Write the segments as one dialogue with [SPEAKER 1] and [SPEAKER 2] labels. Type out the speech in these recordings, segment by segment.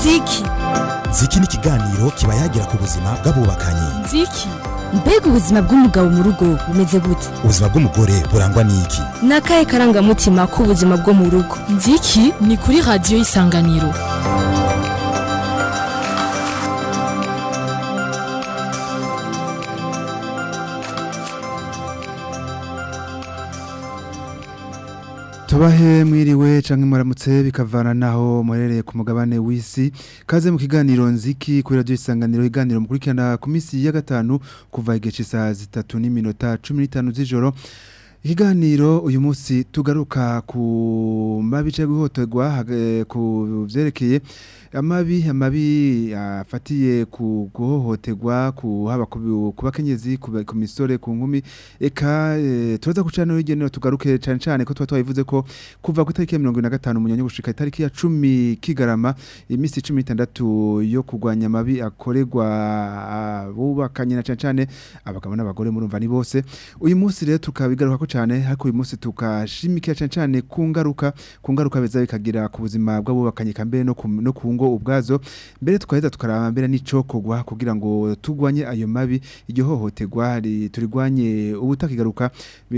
[SPEAKER 1] nziki
[SPEAKER 2] ziki ni ikiganiro kiba yagira ku buzima bw'abubakanye
[SPEAKER 1] nziki mbega ubuzima bw'umugabo mu rugo bumeze gute
[SPEAKER 2] ubuzima bw'umugore burangwa n'iki
[SPEAKER 1] ni akahe karangamutima k'ubuzima bwo mu rugo nziki ni kuri radiyo y'isanganiro
[SPEAKER 3] tubahe mwiriwe canke muramutse bikavana naho muherereye ku mugabane w'isi kaze mu kiganiro nziki kuri radio isanganiro iganiro mukurikirana ku misi ya gatanu kuva igihe cy'isaha zitatu n'iminota cumi n'itanu z'ijoro ikiganiro uyu munsi tugaruka ku mabi cyangwa guhotorwa ku vyerekeye amabi amabi afatiye ku guhohoterwa ku haba ku bakenyezi ku misore ku nkumi eka e, turaza kucana n'urugendo tugaruke cyane cyane ko tuba twabivuze ko kuva ku itariki ya mirongo na gatanu munyanya gushika itariki ya cumi kigarama iminsi cumi n'itandatu yo kurwanya amabi akorerwa abubakanye na cyane cyane abagabo n'abagore murumva ni bose uyu munsi rero tukabigaruka ko cyane ariko uyu munsi tukashimikira cyane cyane ku ngaruka ku ngaruka beza bikagira ku buzima bw'abubakanye kambere no ku no ku ngo ubwazo mbere tukaheza tukaraba mbere n'icokogwa kugira ngo tugwanye ayo mabi iryo hohoterwa turigwanye ubutakigaruka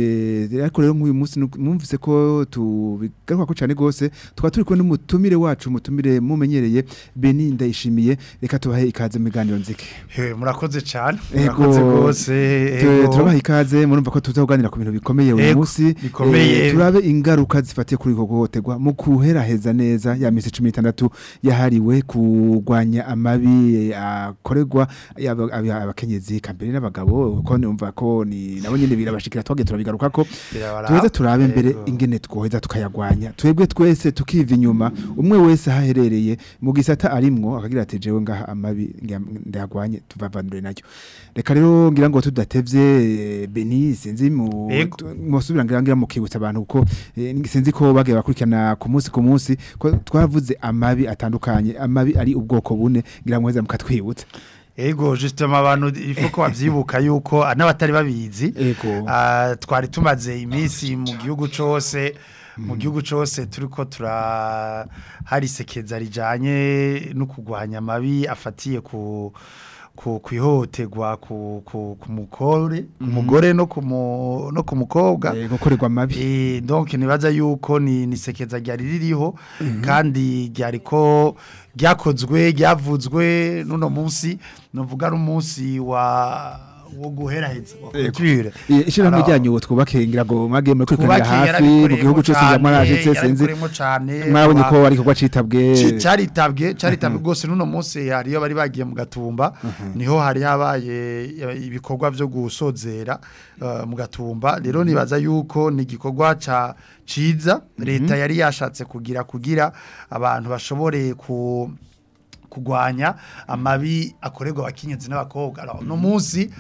[SPEAKER 3] ariko rero nk'uyu munsi mwumvise ko tubigaruka ko cyane gose tukaba turi kumwe n'umutumire wacu umutumire mumenyereye Beni ndayishimiye reka tubahe ikaze mu biganiro nzike
[SPEAKER 4] he murakoze cyane murakoze gose
[SPEAKER 3] turabaha ikaze murumva ko tuzaganira ku bintu bikomeye uyu munsi
[SPEAKER 4] bikomeye
[SPEAKER 3] turabe ingaruka zifatiye kuri ko guhoterwa mu kuheraheza neza ya misi 16 yahariwe kugwanya amabi akorerwa abakenyezi kambere n'abagabo ko numva ko ni nabo nyine birabashikira twage turabigaruka ko tuweze turabe mbere ingene twoheza tukayagwanya twebwe twese tukiva inyuma umwe wese haherereye mu gisata arimwo akagira ati jewe ngaha amabi ndagwanye tuvavanure nayo reka rero ngira ngo tudatevye Beni sinzi mu musubira ngira ngira mukibutsa abantu kuko sinzi ko bage bakurikirana ku munsi ku munsi ko twavuze amabi atandukanye amabi ari ubwoko bune ngira mweza mukatwibutsa
[SPEAKER 4] Ego justement abantu ifoko bavyibuka yuko n'abatari babizi uh, twari tumaze iminsi mu gihugu cose mu gihugu cose turiko tura hari sekeza rijanye no kugwanya amabi afatiye ku ku kwihoterwa ku ku kumukore umugore no ku no ku mukobwa
[SPEAKER 3] gukorerwa amabi
[SPEAKER 4] eh donc nibaza yuko ni nisekeza ryari ririho kandi ryari ko ryakozwe ryavuzwe nuno munsi novuga ari umunsi wa wo guheraheza
[SPEAKER 3] culture ishira ryanyu wo twubake ngira ngo mwage muri kwikanira hafi mu gihugu cyose yamaraje senzi mwabonye ko ari kugwa citabwe
[SPEAKER 4] caritabwe caritabwe gose nuno munsi yari yo bari bagiye mu gatumba niho hari habaye ibikorwa byo gusozera mu gatumba rero nibaza yuko ni igikorwa ca ciza leta yari yashatse kugira kugira abantu bashobore ku kugwanya amabi akorerwa abakenyezi n'abakobwa no munsi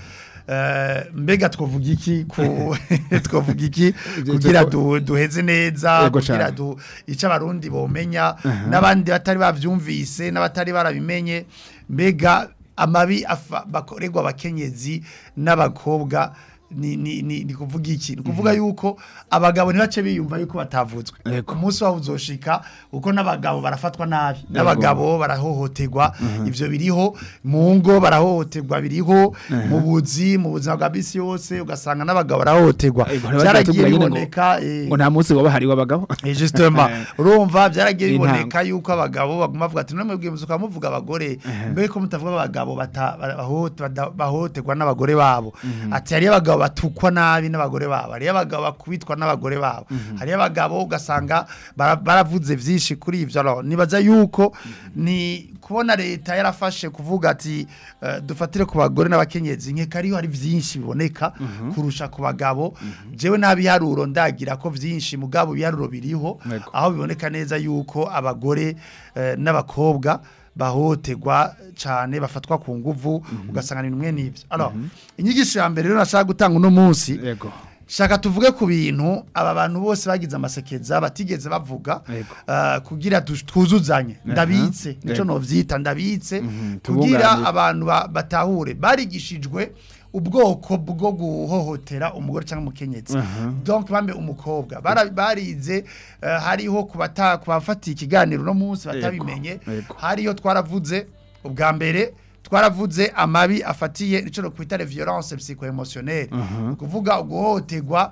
[SPEAKER 4] mbega twavuga iki twavuga iki kugira duheze neza kugira icyo abarundi bomenya n'abandi batari babyumvise n'abatari barabimenye mbega amabi bakorerwa abakenyezi n'abakobwa ni ni ni ni kuvuga iki ni kuvuga yuko abagabo ntibace biyumva yuko batavutswe ku munsi waho uzoshika uko n'abagabo barafatwa nabi n'abagabo barahohoterwa ivyo biriho mu ngo barahohoterwa biriho mu buzi mu buzima bwa bisi yose ugasanga n'abagabo barahohoterwa byaragiye biboneka
[SPEAKER 3] ngo nta munsi waba hari w'abagabo
[SPEAKER 4] eh justement urumva byaragiye biboneka yuko abagabo baguma bavuga ati namwe bwiye muzuka muvuga abagore mbere ko mutavuga abagabo bahohoterwa n'abagore babo ati hari abagabo batukwa nabi n'abagore babo hari abagabo bakubitwa n'abagore babo hari abagabo ugasanga baravuze byinshi kuri ivyo nibaza yuko ni kubona leta yarafashe kuvuga ati dufatire ku bagore n'abakenyezi nkeka ariyo hari byinshi biboneka kurusha ku bagabo jewe ntabiharuro ndagira ko byinshi mugabo biharuro biriho aho biboneka neza yuko abagore n'abakobwa bahotegwa cyane bafatwa ku nguvu ugasanga ni numwe n'ibyo alors inyigisho ya mbere rero nashaka gutanga uno munsi
[SPEAKER 3] yego
[SPEAKER 4] shaka tuvuge ku bintu aba bantu bose bagize amasekeza batigeze bavuga kugira twuzuzanye ndabitse nico novyita ndabitse kugira abantu batahure barigishijwe ubwoko bwo guhohotera umugore cyangwa umukenyezi donc bambe umukobwa Bara- barize eh, hariho kubata kubafatiye ikiganiro no munsi batabimenye
[SPEAKER 3] yego.
[SPEAKER 4] hariyo twaravuze ubwa mbere twaravuze amabi afatiye ico no kwita violence psycho-émotionnelle kuvuga uguhohoterwa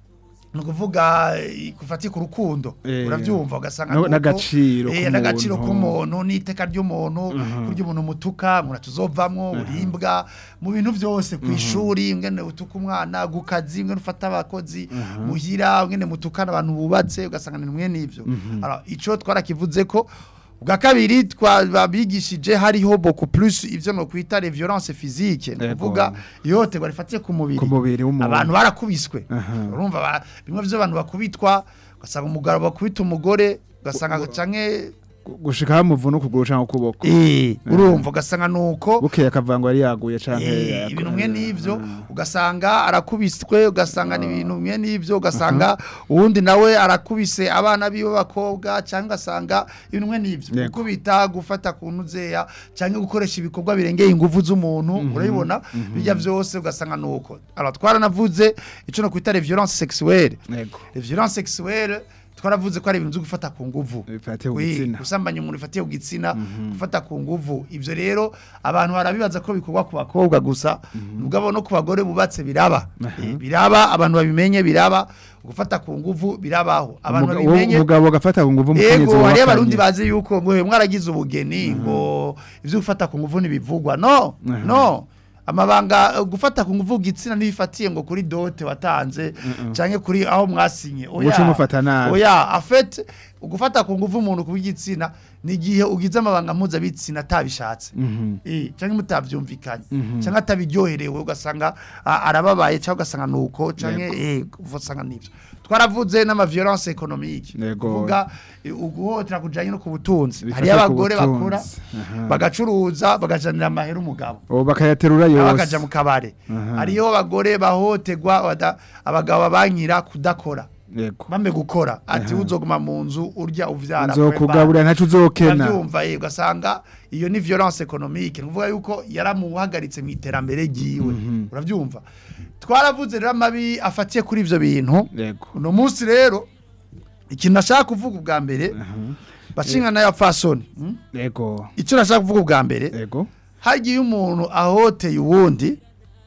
[SPEAKER 4] ni ukuvuga eh, gufatiye ku rukundo
[SPEAKER 3] Eh,
[SPEAKER 4] urabyumva ugasanga
[SPEAKER 3] no-
[SPEAKER 4] nuko-
[SPEAKER 3] n'agaciro
[SPEAKER 4] eh,
[SPEAKER 3] k'umuntu.
[SPEAKER 4] n'agaciro k'umuntu n'iteka ry'umuntu kurya umuntu mutuka ngo tuzovamwo urimbwa mu bintu byose ku ishuri ngene utuka umwana ku kazi ngene ufata abakozi muhira ngene mutukana abantu bubatse ugasanga ni mwe n'ivyo alors ico twarakivuze ko ubwa kabiri twabigishije hariho beaucoup plus ivyo no kwita les violences physiques ni
[SPEAKER 3] Yego.
[SPEAKER 4] kuvuga ihohoterwa rifatiye ku mubiri
[SPEAKER 3] Ku mubiri w'umuntu.
[SPEAKER 4] abantu barakubiswe
[SPEAKER 3] Aha.
[SPEAKER 4] urumva ba- bimwe by'abantu bakubitwa ugasanga umugabo bakubita umugore ugasanga canke
[SPEAKER 3] gushika hamuvuna ukuguru canke ukuboko
[SPEAKER 4] eh urumva ugasanga nuko
[SPEAKER 3] bukeye akavango yari yaguye canke
[SPEAKER 4] Eh,
[SPEAKER 3] yako-
[SPEAKER 4] ibintu mwe n'ivyo ugasanga arakubiswe ugasanga ni ibintu mwe n'ivyo ugasanga uwundi nawe arakubise abana biwe bakobwa cyangwa ugasanga ibintu mwe n'ivyo
[SPEAKER 3] Yego.
[SPEAKER 4] gukubita gufata ku ntuzeya cyangwa gukoresha ibikorwa birengeye ingufu z'umuntu urabibona bijya byose ugasanga nuko alors twaranavuze ico no kwita les violences sexuelles
[SPEAKER 3] yego
[SPEAKER 4] les violences sexuelles twaravuze ko ari ibintu byo gufata ku nguvu
[SPEAKER 3] bifatiye ku
[SPEAKER 4] Oui,
[SPEAKER 3] gitsina
[SPEAKER 4] gusambanya umuntu ifatiye ku gitsina gufata ku nguvu ivyo rero abantu barabibaza ko bikorwa ku bakobwa gusa mugabo no ku bagore bubatse biraba Eh, biraba abantu babimenye biraba gufata ku nguvu birabaho abantu
[SPEAKER 3] Umuga-
[SPEAKER 4] babimenye
[SPEAKER 3] umugabo agafata ku nguvu umukenyezi
[SPEAKER 4] Ego hariyo
[SPEAKER 3] wahakanye.
[SPEAKER 4] abarundi bazi yuko ngo mwaragize ubugeni ngo ivyo gufata ku nguvu ntibivugwa no
[SPEAKER 3] Aha.
[SPEAKER 4] no amabanga uh, gufata ku nguvu gitsina ntibifatiye ngo kuri dote watanze canke kuri aho mwasinye
[SPEAKER 3] Uca umufata nabi.
[SPEAKER 4] oya afete gufata ku nguvu umuntu ku gitsina ni igihe ugize amabanga mpuzabitsina atabishatse
[SPEAKER 3] Mhm.
[SPEAKER 4] eh canke mutavyumvikanye canke atabiryoherewe ugasanga a- arababaye canke ugasanga nuko canke eh ugasanga nivyo twaravuze n'ama violence économique
[SPEAKER 3] Yego.
[SPEAKER 4] kuvuga eh, uguhotera kujanye no ku butunzi
[SPEAKER 3] Bifata
[SPEAKER 4] hariyo
[SPEAKER 3] ku
[SPEAKER 4] abagore
[SPEAKER 3] butunzi.
[SPEAKER 4] bakora
[SPEAKER 3] Aha.
[SPEAKER 4] bagacuruza bagajanira amahera umugabo
[SPEAKER 3] ubu bakayaterura
[SPEAKER 4] nawe
[SPEAKER 3] yose
[SPEAKER 4] akaja mu kabare
[SPEAKER 3] Aha.
[SPEAKER 4] hariyo abagore bahotegwa bada- abagabo babankira kudakora
[SPEAKER 3] yego
[SPEAKER 4] bame gukora ati uzoguma mu nzu urya uvyara
[SPEAKER 3] nzokugaburira ntaco uzokena
[SPEAKER 4] uravyumva ye ugasanga iyo ni violence économique ni ukuvuga yuko yaramuhagaritse mu iterambere ryiwe uravyumva twaravuze rero amabi afatiye kuri ivyo bintu
[SPEAKER 3] yego
[SPEAKER 4] uno munsi rero ikintu nashaka kuvuga ubwa mbere bacinga nayo fasoni mm?
[SPEAKER 3] yego
[SPEAKER 4] icyo nashaka kuvuga ubwa mbere
[SPEAKER 3] yego
[SPEAKER 4] hagiye umuntu ahoteye uwundi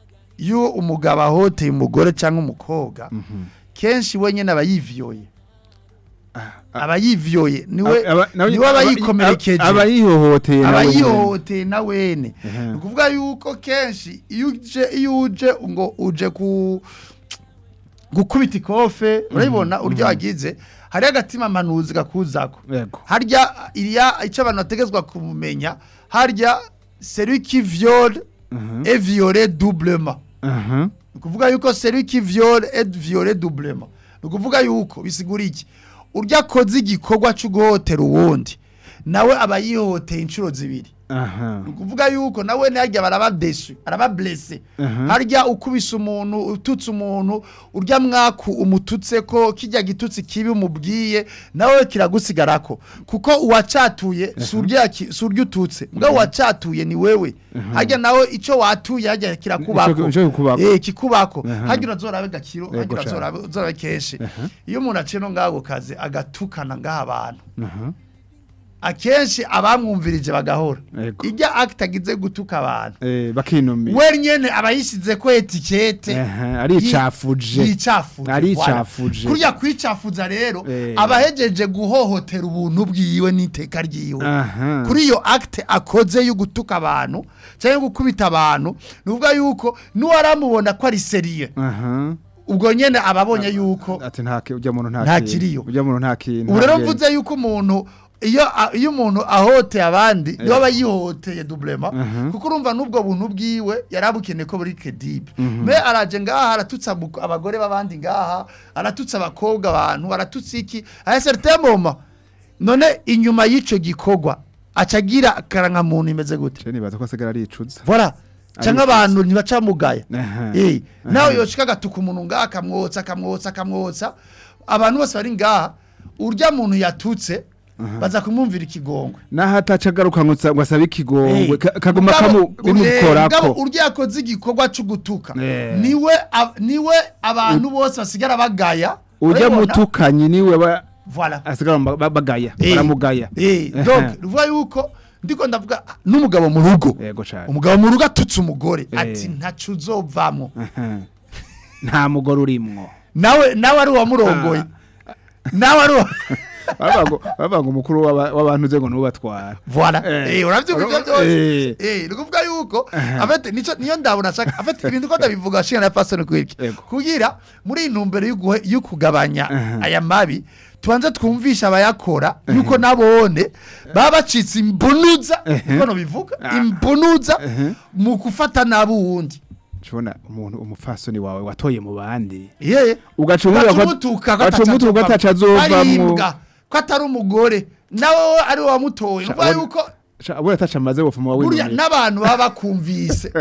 [SPEAKER 4] iyo umugabo ahoteye umugore cyangwa umukobwa kenshi wenyine aba yiviyoye aba yiviyoye niwe
[SPEAKER 3] Aba- nawe-
[SPEAKER 4] niwe aba
[SPEAKER 3] aba-
[SPEAKER 4] yikomerekeje
[SPEAKER 3] aba yihohoteye
[SPEAKER 4] aba
[SPEAKER 3] nawe nyene.
[SPEAKER 4] yihohoteye na wene
[SPEAKER 3] Ehe.
[SPEAKER 4] ni ukuvuga yuko kenshi iyo uje iyo uje ngo uje ku gukubita ikofe urabibona uryo wagize hari agatima manuzi gakuzako
[SPEAKER 3] yego
[SPEAKER 4] harya iriya icyo abantu bategezwa kumenya harya celui qui viole
[SPEAKER 3] Mhm.
[SPEAKER 4] est violé doublement
[SPEAKER 3] aha
[SPEAKER 4] ni ukuvuga yuko celui qui viole est violé doublement ni ukuvuga yuko bisigura iki urya akoze igikorwa cyo guhotera uwundi nawe aba yihohoteye inshuro zibiri
[SPEAKER 3] aha
[SPEAKER 4] ni ukuvuga yuko nawe ntihajya baraba desu araba blesse
[SPEAKER 3] Aha.
[SPEAKER 4] harya ukubise umuntu ututse umuntu urya mwaku umututse ko kijya gitutsi kibi umubwiye nawe kiragusigarako kuko uwacatuye si urya ki- si urya ututse mbwa uwacatuye ni wewe harya nawe icyo watuye harya kirakubako
[SPEAKER 3] Ico- ico kikubako.
[SPEAKER 4] eh kikubako
[SPEAKER 3] Aha.
[SPEAKER 4] harya urazorabe gakiro harya
[SPEAKER 3] Yego cane.
[SPEAKER 4] urazorabe uzorabe kenshi iyo umuntu aciye no ngaho kazi agatukana ngaha abantu
[SPEAKER 3] aha
[SPEAKER 4] akenshi abamwumvirije bagahora
[SPEAKER 3] Yego.
[SPEAKER 4] ijya akita agize gutuka abantu
[SPEAKER 3] eh bakinumira
[SPEAKER 4] we nyene aba yisize ko etikete
[SPEAKER 3] Aha, aricafuje.
[SPEAKER 4] yicafuje
[SPEAKER 3] Aricafuje.
[SPEAKER 4] kurya kwicafuza rero
[SPEAKER 3] Eh.
[SPEAKER 4] aba ahejeje guhohotera ubuntu bwiwe n'iteka ryiwe
[SPEAKER 3] aha
[SPEAKER 4] kuri iyo acte akoze yo gutuka abantu cyangwa gukubita abantu ni ukuvuga yuko n'uwaramubona ko ari seriye
[SPEAKER 3] aha
[SPEAKER 4] ubwo nyene aba abonye yuko
[SPEAKER 3] ati nta ki- ujya muntu nta
[SPEAKER 4] Nta
[SPEAKER 3] kintu.
[SPEAKER 4] kiriyo.
[SPEAKER 3] ujya muntu nta kintu
[SPEAKER 4] ubu rero
[SPEAKER 3] nta
[SPEAKER 4] mvuze yuko umuntu iyo a- iyo umuntu ahoteye abandi niwe aba yihohoteye doublema kuko urumva n'ubwo buntu bwiwe yari abukeneye ko buri credible me araje ngaha aratutsa abu- abagore b'abandi ngaha aratutsa abakobwa abantu aratutsa iki aya certain moment none inyuma y'ico gikorwa acagira akarangamuntu imeze gute
[SPEAKER 3] Je nibaza ko asigara aricuza
[SPEAKER 4] voilà cyangwa abantu ntibacamugaya
[SPEAKER 3] Aha.
[SPEAKER 4] eh nawe yoshika gatuka umuntu ngaha akamwotsa akamwotsa akamwotsa abantu bose bari ngaha urya muntu yatutse baza kumwumvira ikigongwe
[SPEAKER 3] naho ataca agaruka ngo ngo asabe ikigongwe
[SPEAKER 4] Eh,
[SPEAKER 3] ka- kaguma
[SPEAKER 4] mugabo-
[SPEAKER 3] kamu
[SPEAKER 4] eh, mugabo
[SPEAKER 3] bimukorako
[SPEAKER 4] urya yakoze igikorwa cyo gutuka
[SPEAKER 3] Eh.
[SPEAKER 4] niwe ab- niwe abantu bose basigara bagaya
[SPEAKER 3] ujya
[SPEAKER 4] urabibona?
[SPEAKER 3] mutukanyi niwe ba-
[SPEAKER 4] voilà
[SPEAKER 3] asigara ba- ba- bagaya
[SPEAKER 4] Eh,
[SPEAKER 3] baramugaya
[SPEAKER 4] eh, donc ruvuga yuko ndiko ndavuga ah, n'umugabo mu rugo
[SPEAKER 3] yego cyane
[SPEAKER 4] umugabo mu rugo atutse umugore
[SPEAKER 3] Eh.
[SPEAKER 4] ati ntacu uzovamo
[SPEAKER 3] Aha. nta mugore urimwo
[SPEAKER 4] nawe nawe ari uwamurongoye nawe ari uwa
[SPEAKER 3] bavuga ngo bavuga ngo umukuru w'aba- w'abantu uze ngo nubatwara
[SPEAKER 4] voilà
[SPEAKER 3] Eh.
[SPEAKER 4] eh uravyumva ivyo
[SPEAKER 3] Eh.
[SPEAKER 4] byose eh ni kuvuga yuko afite nico niyo ndabona ashaka afite ibintu ko ndabivuga shinga na pastor kwiki
[SPEAKER 3] Yego.
[SPEAKER 4] kugira muri intumbero y'uguhe- y'ukugabanya
[SPEAKER 3] Aha.
[SPEAKER 4] aya mabi tubanze twumvisha abayakora yuko nabone baba bacitse imbunuza niko no bivuga imbunuza mu gufata nabi uwundi
[SPEAKER 3] Cubona umuntu umupfasoni wawe watoye mu bandi
[SPEAKER 4] yeye
[SPEAKER 3] ugacumura
[SPEAKER 4] gacumutuka
[SPEAKER 3] gacumutuka ko ataca azovamwo
[SPEAKER 4] arimbwa ko atari umugore nawe ari we wamutoye
[SPEAKER 3] Sha-
[SPEAKER 4] uvuga
[SPEAKER 3] abona-
[SPEAKER 4] yuko
[SPEAKER 3] abura ataca amaze bopfuma
[SPEAKER 4] burya
[SPEAKER 3] wawe
[SPEAKER 4] n'abantu baba bakumvise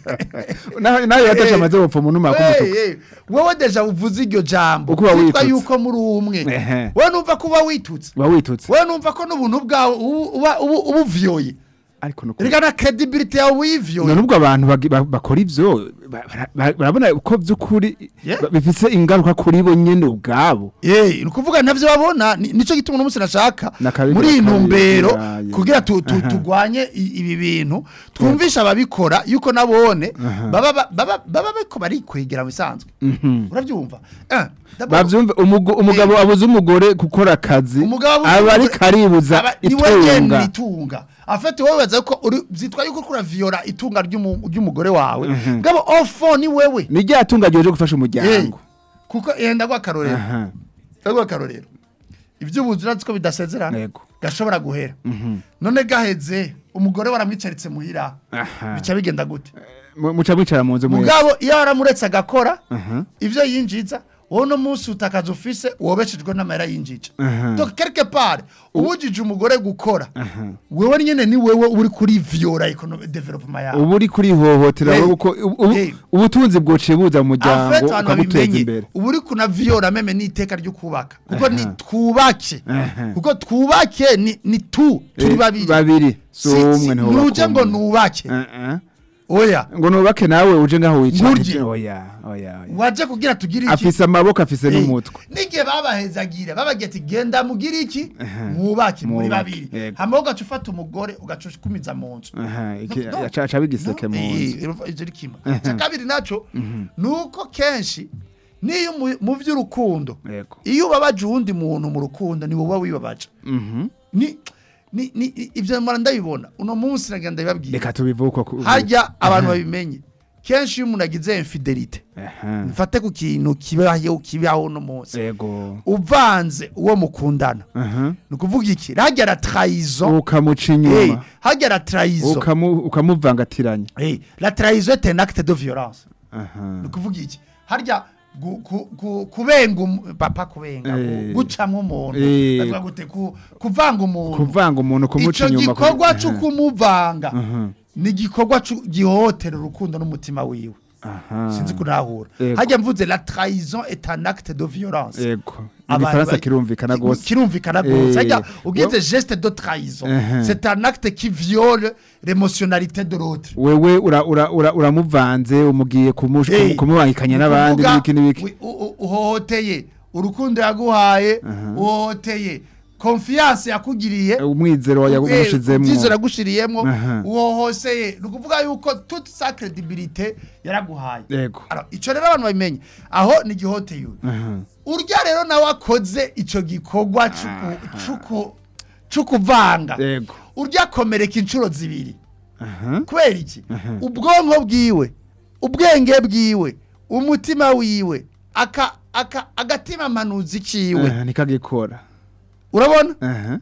[SPEAKER 3] nawe yataca amaze bopfuma unuma
[SPEAKER 4] Hey,
[SPEAKER 3] kumutuka
[SPEAKER 4] hey, wowe deja uvuze iryo jambo
[SPEAKER 3] Uko uba
[SPEAKER 4] witwa
[SPEAKER 3] witutse.
[SPEAKER 4] yuko muri umwe
[SPEAKER 3] Ehe.
[SPEAKER 4] wowe numva ko uba witutse
[SPEAKER 3] uba witutse
[SPEAKER 4] wowe numva ko n'ubuntu bwawe ubu- uba ubu- uba uvuyoye
[SPEAKER 3] ariko nuko
[SPEAKER 4] reka na credibility yawe uyivuyoye
[SPEAKER 3] none ubwo abantu bagi- ba- bakora ivyo ba- ba- ba- barabona ko vy'ukuri
[SPEAKER 4] Yeah.
[SPEAKER 3] ba- bifise ingaruka kuri bo nyene ubwabo
[SPEAKER 4] Eh, ni ukuvuga navyo babona ni- nico gituma uno munsi nashaka
[SPEAKER 3] Na kabiri,
[SPEAKER 4] muri iyi
[SPEAKER 3] na kabiri,
[SPEAKER 4] ntumbero
[SPEAKER 3] ya, ya.
[SPEAKER 4] kugira tu- tu- tugwanye i- ibi bintu twumvisha ababikora yuko nabone baba ba- baba baba bariko barikwegera mu bisanzwe urabyumva Eh, d'abord,
[SPEAKER 3] bavyumve umugo- umugabo abuze umugore gukora akazi
[SPEAKER 4] umugabo abuze
[SPEAKER 3] aba ari
[SPEAKER 4] umugore-
[SPEAKER 3] karibuza
[SPEAKER 4] aba- ni we nyene
[SPEAKER 3] itunga
[SPEAKER 4] itunga afite wowe baza ko uri zitwa yuko kura viora itunga ry'umu- ry'umugore wawe ngabo ofo ni wewe
[SPEAKER 3] ni rya tunga ryoje gufasha
[SPEAKER 4] Eh,
[SPEAKER 3] umuryango
[SPEAKER 4] kuko yenda gwa karorero
[SPEAKER 3] Aha,
[SPEAKER 4] ndagwa karorero ivy'ubuzima ko bidasezerana
[SPEAKER 3] yego
[SPEAKER 4] gashobora guhera none gaheze umugore waramwicaritse muhira
[SPEAKER 3] Aha.
[SPEAKER 4] bica bigenda gute
[SPEAKER 3] Mu- muca mwicara mu nzu mwese
[SPEAKER 4] mugabo iyo waramuretse agakora
[SPEAKER 3] Aha.
[SPEAKER 4] ivyo yinjiza wowe no munsi utakaza ufise wobeshejwe n'amahera yinjije
[SPEAKER 3] Aha.
[SPEAKER 4] donc quelque part ubujije umugore gukora wewe nyene ni wewe uri kuri viora economic development yawe
[SPEAKER 3] ubu uri kurihohotera
[SPEAKER 4] Eh,
[SPEAKER 3] wowe uko ubu- ubu-
[SPEAKER 4] eh.
[SPEAKER 3] ubutunzi bwociye buza mu muryango
[SPEAKER 4] afete abantu
[SPEAKER 3] ukaguteza
[SPEAKER 4] babimenye
[SPEAKER 3] imbere
[SPEAKER 4] ubu uri kuna viora meme n'iteka ryo kubaka kuko
[SPEAKER 3] Aha.
[SPEAKER 4] ni twubake
[SPEAKER 3] Aha.
[SPEAKER 4] kuko twubake ni, ni tu turi
[SPEAKER 3] Eh,
[SPEAKER 4] babiri
[SPEAKER 3] babiri si
[SPEAKER 4] Si- si-
[SPEAKER 3] umwe niho
[SPEAKER 4] nuje ngo
[SPEAKER 3] bakunda.
[SPEAKER 4] nubake
[SPEAKER 3] Eh, eh.
[SPEAKER 4] oya
[SPEAKER 3] ngo nubake nawe uje ngaho wicara
[SPEAKER 4] Nkurye.
[SPEAKER 3] oya oya oya
[SPEAKER 4] waje kugira tugire iki
[SPEAKER 3] afise amaboko afise
[SPEAKER 4] Eh,
[SPEAKER 3] n'umutwe
[SPEAKER 4] n'igihe babahezagira babagira ati genda mugire iki mwubake muri
[SPEAKER 3] Mwubake,
[SPEAKER 4] babiri
[SPEAKER 3] yego.
[SPEAKER 4] hama ugaca ufata umugore ugaca ukumiza mu nzu
[SPEAKER 3] Aha, iki-
[SPEAKER 4] No, no.
[SPEAKER 3] aca aca bigiseke mu
[SPEAKER 4] Eh,
[SPEAKER 3] nzu
[SPEAKER 4] eh, ivyo ni kimwe icya kabiri naco ni uko kenshi niyo mu- mu vy'urukundo
[SPEAKER 3] yego
[SPEAKER 4] iyo ubabaje uwundi muntu mu rukundo ni wowe wibabaje
[SPEAKER 3] Mhm.
[SPEAKER 4] ni ni ni ivyo mpora ndabibona uno munsi nagenda ndabibabwira
[SPEAKER 3] reka tubivuko ku-
[SPEAKER 4] harya abantu babimenye kenshi iyo umuntu agize infidelite
[SPEAKER 3] Aha.
[SPEAKER 4] mfate ku kintu kibaho kibaho uno munsi
[SPEAKER 3] yego
[SPEAKER 4] uvanze uwo mukundana
[SPEAKER 3] Aha.
[SPEAKER 4] ni ukuvuga iki harya la trahison
[SPEAKER 3] ukamuca
[SPEAKER 4] Eh,
[SPEAKER 3] inyuma
[SPEAKER 4] harya la trahison
[SPEAKER 3] ukamu- ukamuvangatiranya
[SPEAKER 4] Eh, la trahison est un acte de violence
[SPEAKER 3] Aha.
[SPEAKER 4] ni ukuvuga iki harya gu- ku- ku- kubenga umu- papa kubenga
[SPEAKER 3] Eh.
[SPEAKER 4] gu- gucamwo umuntu
[SPEAKER 3] Eh.
[SPEAKER 4] bavuga gute ku- kuvanga umuntu
[SPEAKER 3] kuvanga umuntu kumuca
[SPEAKER 4] ico
[SPEAKER 3] inyuma
[SPEAKER 4] gikorwa
[SPEAKER 3] Aha.
[SPEAKER 4] cyo kumuvanga
[SPEAKER 3] Aha.
[SPEAKER 4] ni igikorwa cu- gihohotera urukundo n'umutima wiwe
[SPEAKER 3] Aha.
[SPEAKER 4] sinzi kunahura
[SPEAKER 3] Yego.
[SPEAKER 4] harya mvuze la trahison est un acte de violence
[SPEAKER 3] yego
[SPEAKER 4] Abantu
[SPEAKER 3] igifaransa
[SPEAKER 4] ba-
[SPEAKER 3] kirumvikana
[SPEAKER 4] ki-
[SPEAKER 3] gose
[SPEAKER 4] kirumvikana
[SPEAKER 3] Eh,
[SPEAKER 4] gose harya
[SPEAKER 3] wa-
[SPEAKER 4] ugize geste de trahison
[SPEAKER 3] Uh-huh.
[SPEAKER 4] c'est un acte qui viole l'émotionnalité de l'autre
[SPEAKER 3] wewe ura- ura- ura- uramuvanze umugiye kumu-
[SPEAKER 4] Eh,
[SPEAKER 3] kumubangikanya n'abandi
[SPEAKER 4] Ukuvuga,
[SPEAKER 3] n'ibiki n'ibiki
[SPEAKER 4] wi- u- u- uhohoteye urukundo yaguhaye uhohoteye confiance yakugiriye
[SPEAKER 3] umwizero wa- yagushizemwo
[SPEAKER 4] ubyizo yagushiriyemo
[SPEAKER 3] Aha.
[SPEAKER 4] uhohoseye ni ukuvuga yuko toute sa credibilité yaraguhaye
[SPEAKER 3] yego
[SPEAKER 4] Alors, ico rero abantu babimenye aho ni igihoteye uyu
[SPEAKER 3] Aha.
[SPEAKER 4] urya rero nawe akoze ico gikorwa c'uku- c'uku- c'ukuvanga
[SPEAKER 3] yego
[SPEAKER 4] urya akomereka inshuro zibiri
[SPEAKER 3] Aha.
[SPEAKER 4] kubera iki ubwonko bwiwe ubwenge bwiwe umutima wiwe aka aka agatima manuzi kiwe
[SPEAKER 3] Aha, nikagikora
[SPEAKER 4] urabona
[SPEAKER 3] Aha.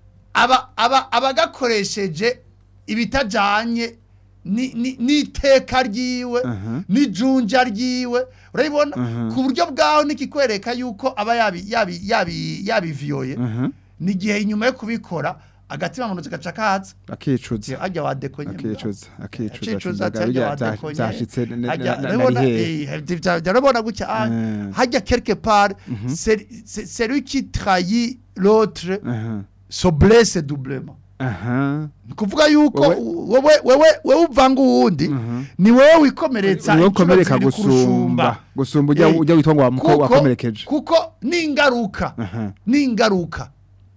[SPEAKER 4] aba aba abagakoresheje ibitajanye ni- ni- n'iteka ryiwe
[SPEAKER 3] Aha.
[SPEAKER 4] n'ijunja ryiwe urabibona
[SPEAKER 3] Aha.
[SPEAKER 4] ku buryo bwaho nikikwereka yuko aba yabi yabi yabi yabiviyoye
[SPEAKER 3] Aha.
[SPEAKER 4] ni igihe inyuma yo kubikora agatima manuzi gaca kaza
[SPEAKER 3] akicuza
[SPEAKER 4] ajya wadekonye
[SPEAKER 3] akicuza akicuza
[SPEAKER 4] Cicuza
[SPEAKER 3] ati,
[SPEAKER 4] cyangwa
[SPEAKER 3] "Ndaga, bya-
[SPEAKER 4] wadekonye
[SPEAKER 3] byashitse ne- ne-
[SPEAKER 4] hajya
[SPEAKER 3] na- na-
[SPEAKER 4] urabona
[SPEAKER 3] nari hehe?"
[SPEAKER 4] eh, bya- bya- urabona gutya ah,
[SPEAKER 3] Eh.
[SPEAKER 4] hajya quelque part c'est c'est- celui qui trahit l'autre
[SPEAKER 3] Aha.
[SPEAKER 4] so blesse doublement
[SPEAKER 3] aha
[SPEAKER 4] ni kuvuga yuko
[SPEAKER 3] Wewe-
[SPEAKER 4] wewe wewe wewe uvanga uwundi ni wowe wikomeretsa
[SPEAKER 3] niwe
[SPEAKER 4] inshuro
[SPEAKER 3] ukomereka
[SPEAKER 4] zibiri
[SPEAKER 3] gusumba gusumba ujya
[SPEAKER 4] Eh,
[SPEAKER 3] ujya witwa ngo wamuko
[SPEAKER 4] kuko-
[SPEAKER 3] wakomerekeje
[SPEAKER 4] kuko ni ingaruka
[SPEAKER 3] Aha.
[SPEAKER 4] ni ingaruka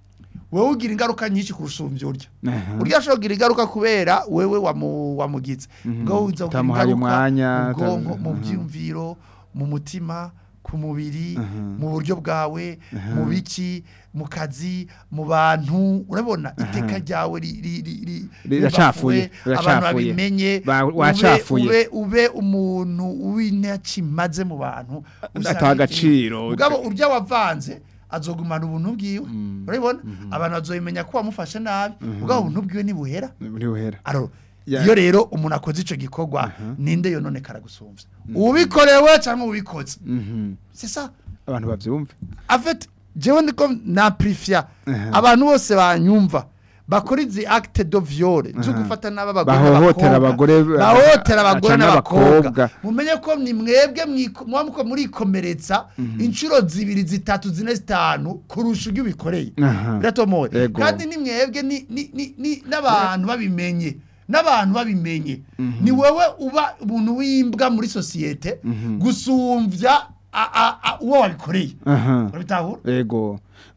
[SPEAKER 4] wewe ugira ingaruka nyinshi kurusumbya urya
[SPEAKER 3] Aha.
[SPEAKER 4] urya ashobora kugira ingaruka kubera wewe wamu- wamugize ngo uza kugira
[SPEAKER 3] Utamuhaye
[SPEAKER 4] ingaruka
[SPEAKER 3] umwanya,
[SPEAKER 4] mu bwonko
[SPEAKER 3] uta-
[SPEAKER 4] mu
[SPEAKER 3] aha.
[SPEAKER 4] byiyumviro mu mutima ku mubiri mu buryo bwawe mu biki mu kazi mu bantu urabona iteka ryawe ri- ri- ri- ri-
[SPEAKER 3] Riracafuye,
[SPEAKER 4] ribafuwe, abantu
[SPEAKER 3] riracafuye.
[SPEAKER 4] babimenye
[SPEAKER 3] Ba-
[SPEAKER 4] ube-
[SPEAKER 3] wacafuye.
[SPEAKER 4] ube ube umuntu w'intakimaze mu bantu
[SPEAKER 3] Ataha agaciro.
[SPEAKER 4] ubwabo urya wavanze azogumana ubuntu bwiwe urabibona abantu bazobimenya ko wamufashe nabi ubwabo ubuntu bwiwe nibuhera
[SPEAKER 3] muri buhera
[SPEAKER 4] aro
[SPEAKER 3] Ya-
[SPEAKER 4] iyo rero umuntu akoze ico gikorwa ninde yonone karagusumvya ubikorewe cyangwa ubikoze
[SPEAKER 3] Mhm.
[SPEAKER 4] c'est ça
[SPEAKER 3] abantu bavyumve
[SPEAKER 4] en fait jewe ndiko naprifia
[SPEAKER 3] Aha.
[SPEAKER 4] abantu bose banyumva bakora izi acte de viol zo gufata n'aba bagore
[SPEAKER 3] Bahohotera
[SPEAKER 4] n'abakobwa.
[SPEAKER 3] abagore,
[SPEAKER 4] bahohotera abagore
[SPEAKER 3] canke
[SPEAKER 4] n'abakobwa
[SPEAKER 3] abakobwa.
[SPEAKER 4] mumenye ko ni mwebwe mwiko- muba muko murikomeretsa inshuro zibiri zitatu zine zitanu kurusha ibyo ubikoreye
[SPEAKER 3] Aha.
[SPEAKER 4] biratomoye
[SPEAKER 3] Ego.
[SPEAKER 4] kandi ni mwebwe ni- ni- ni- ni- n'abantu babimenye n'abantu babimenye ni wowe uba umuntu w'imbwa muri sosiyete gusumvya a- a- a- uwo wabikoreye
[SPEAKER 3] aha
[SPEAKER 4] urabitahura
[SPEAKER 3] ego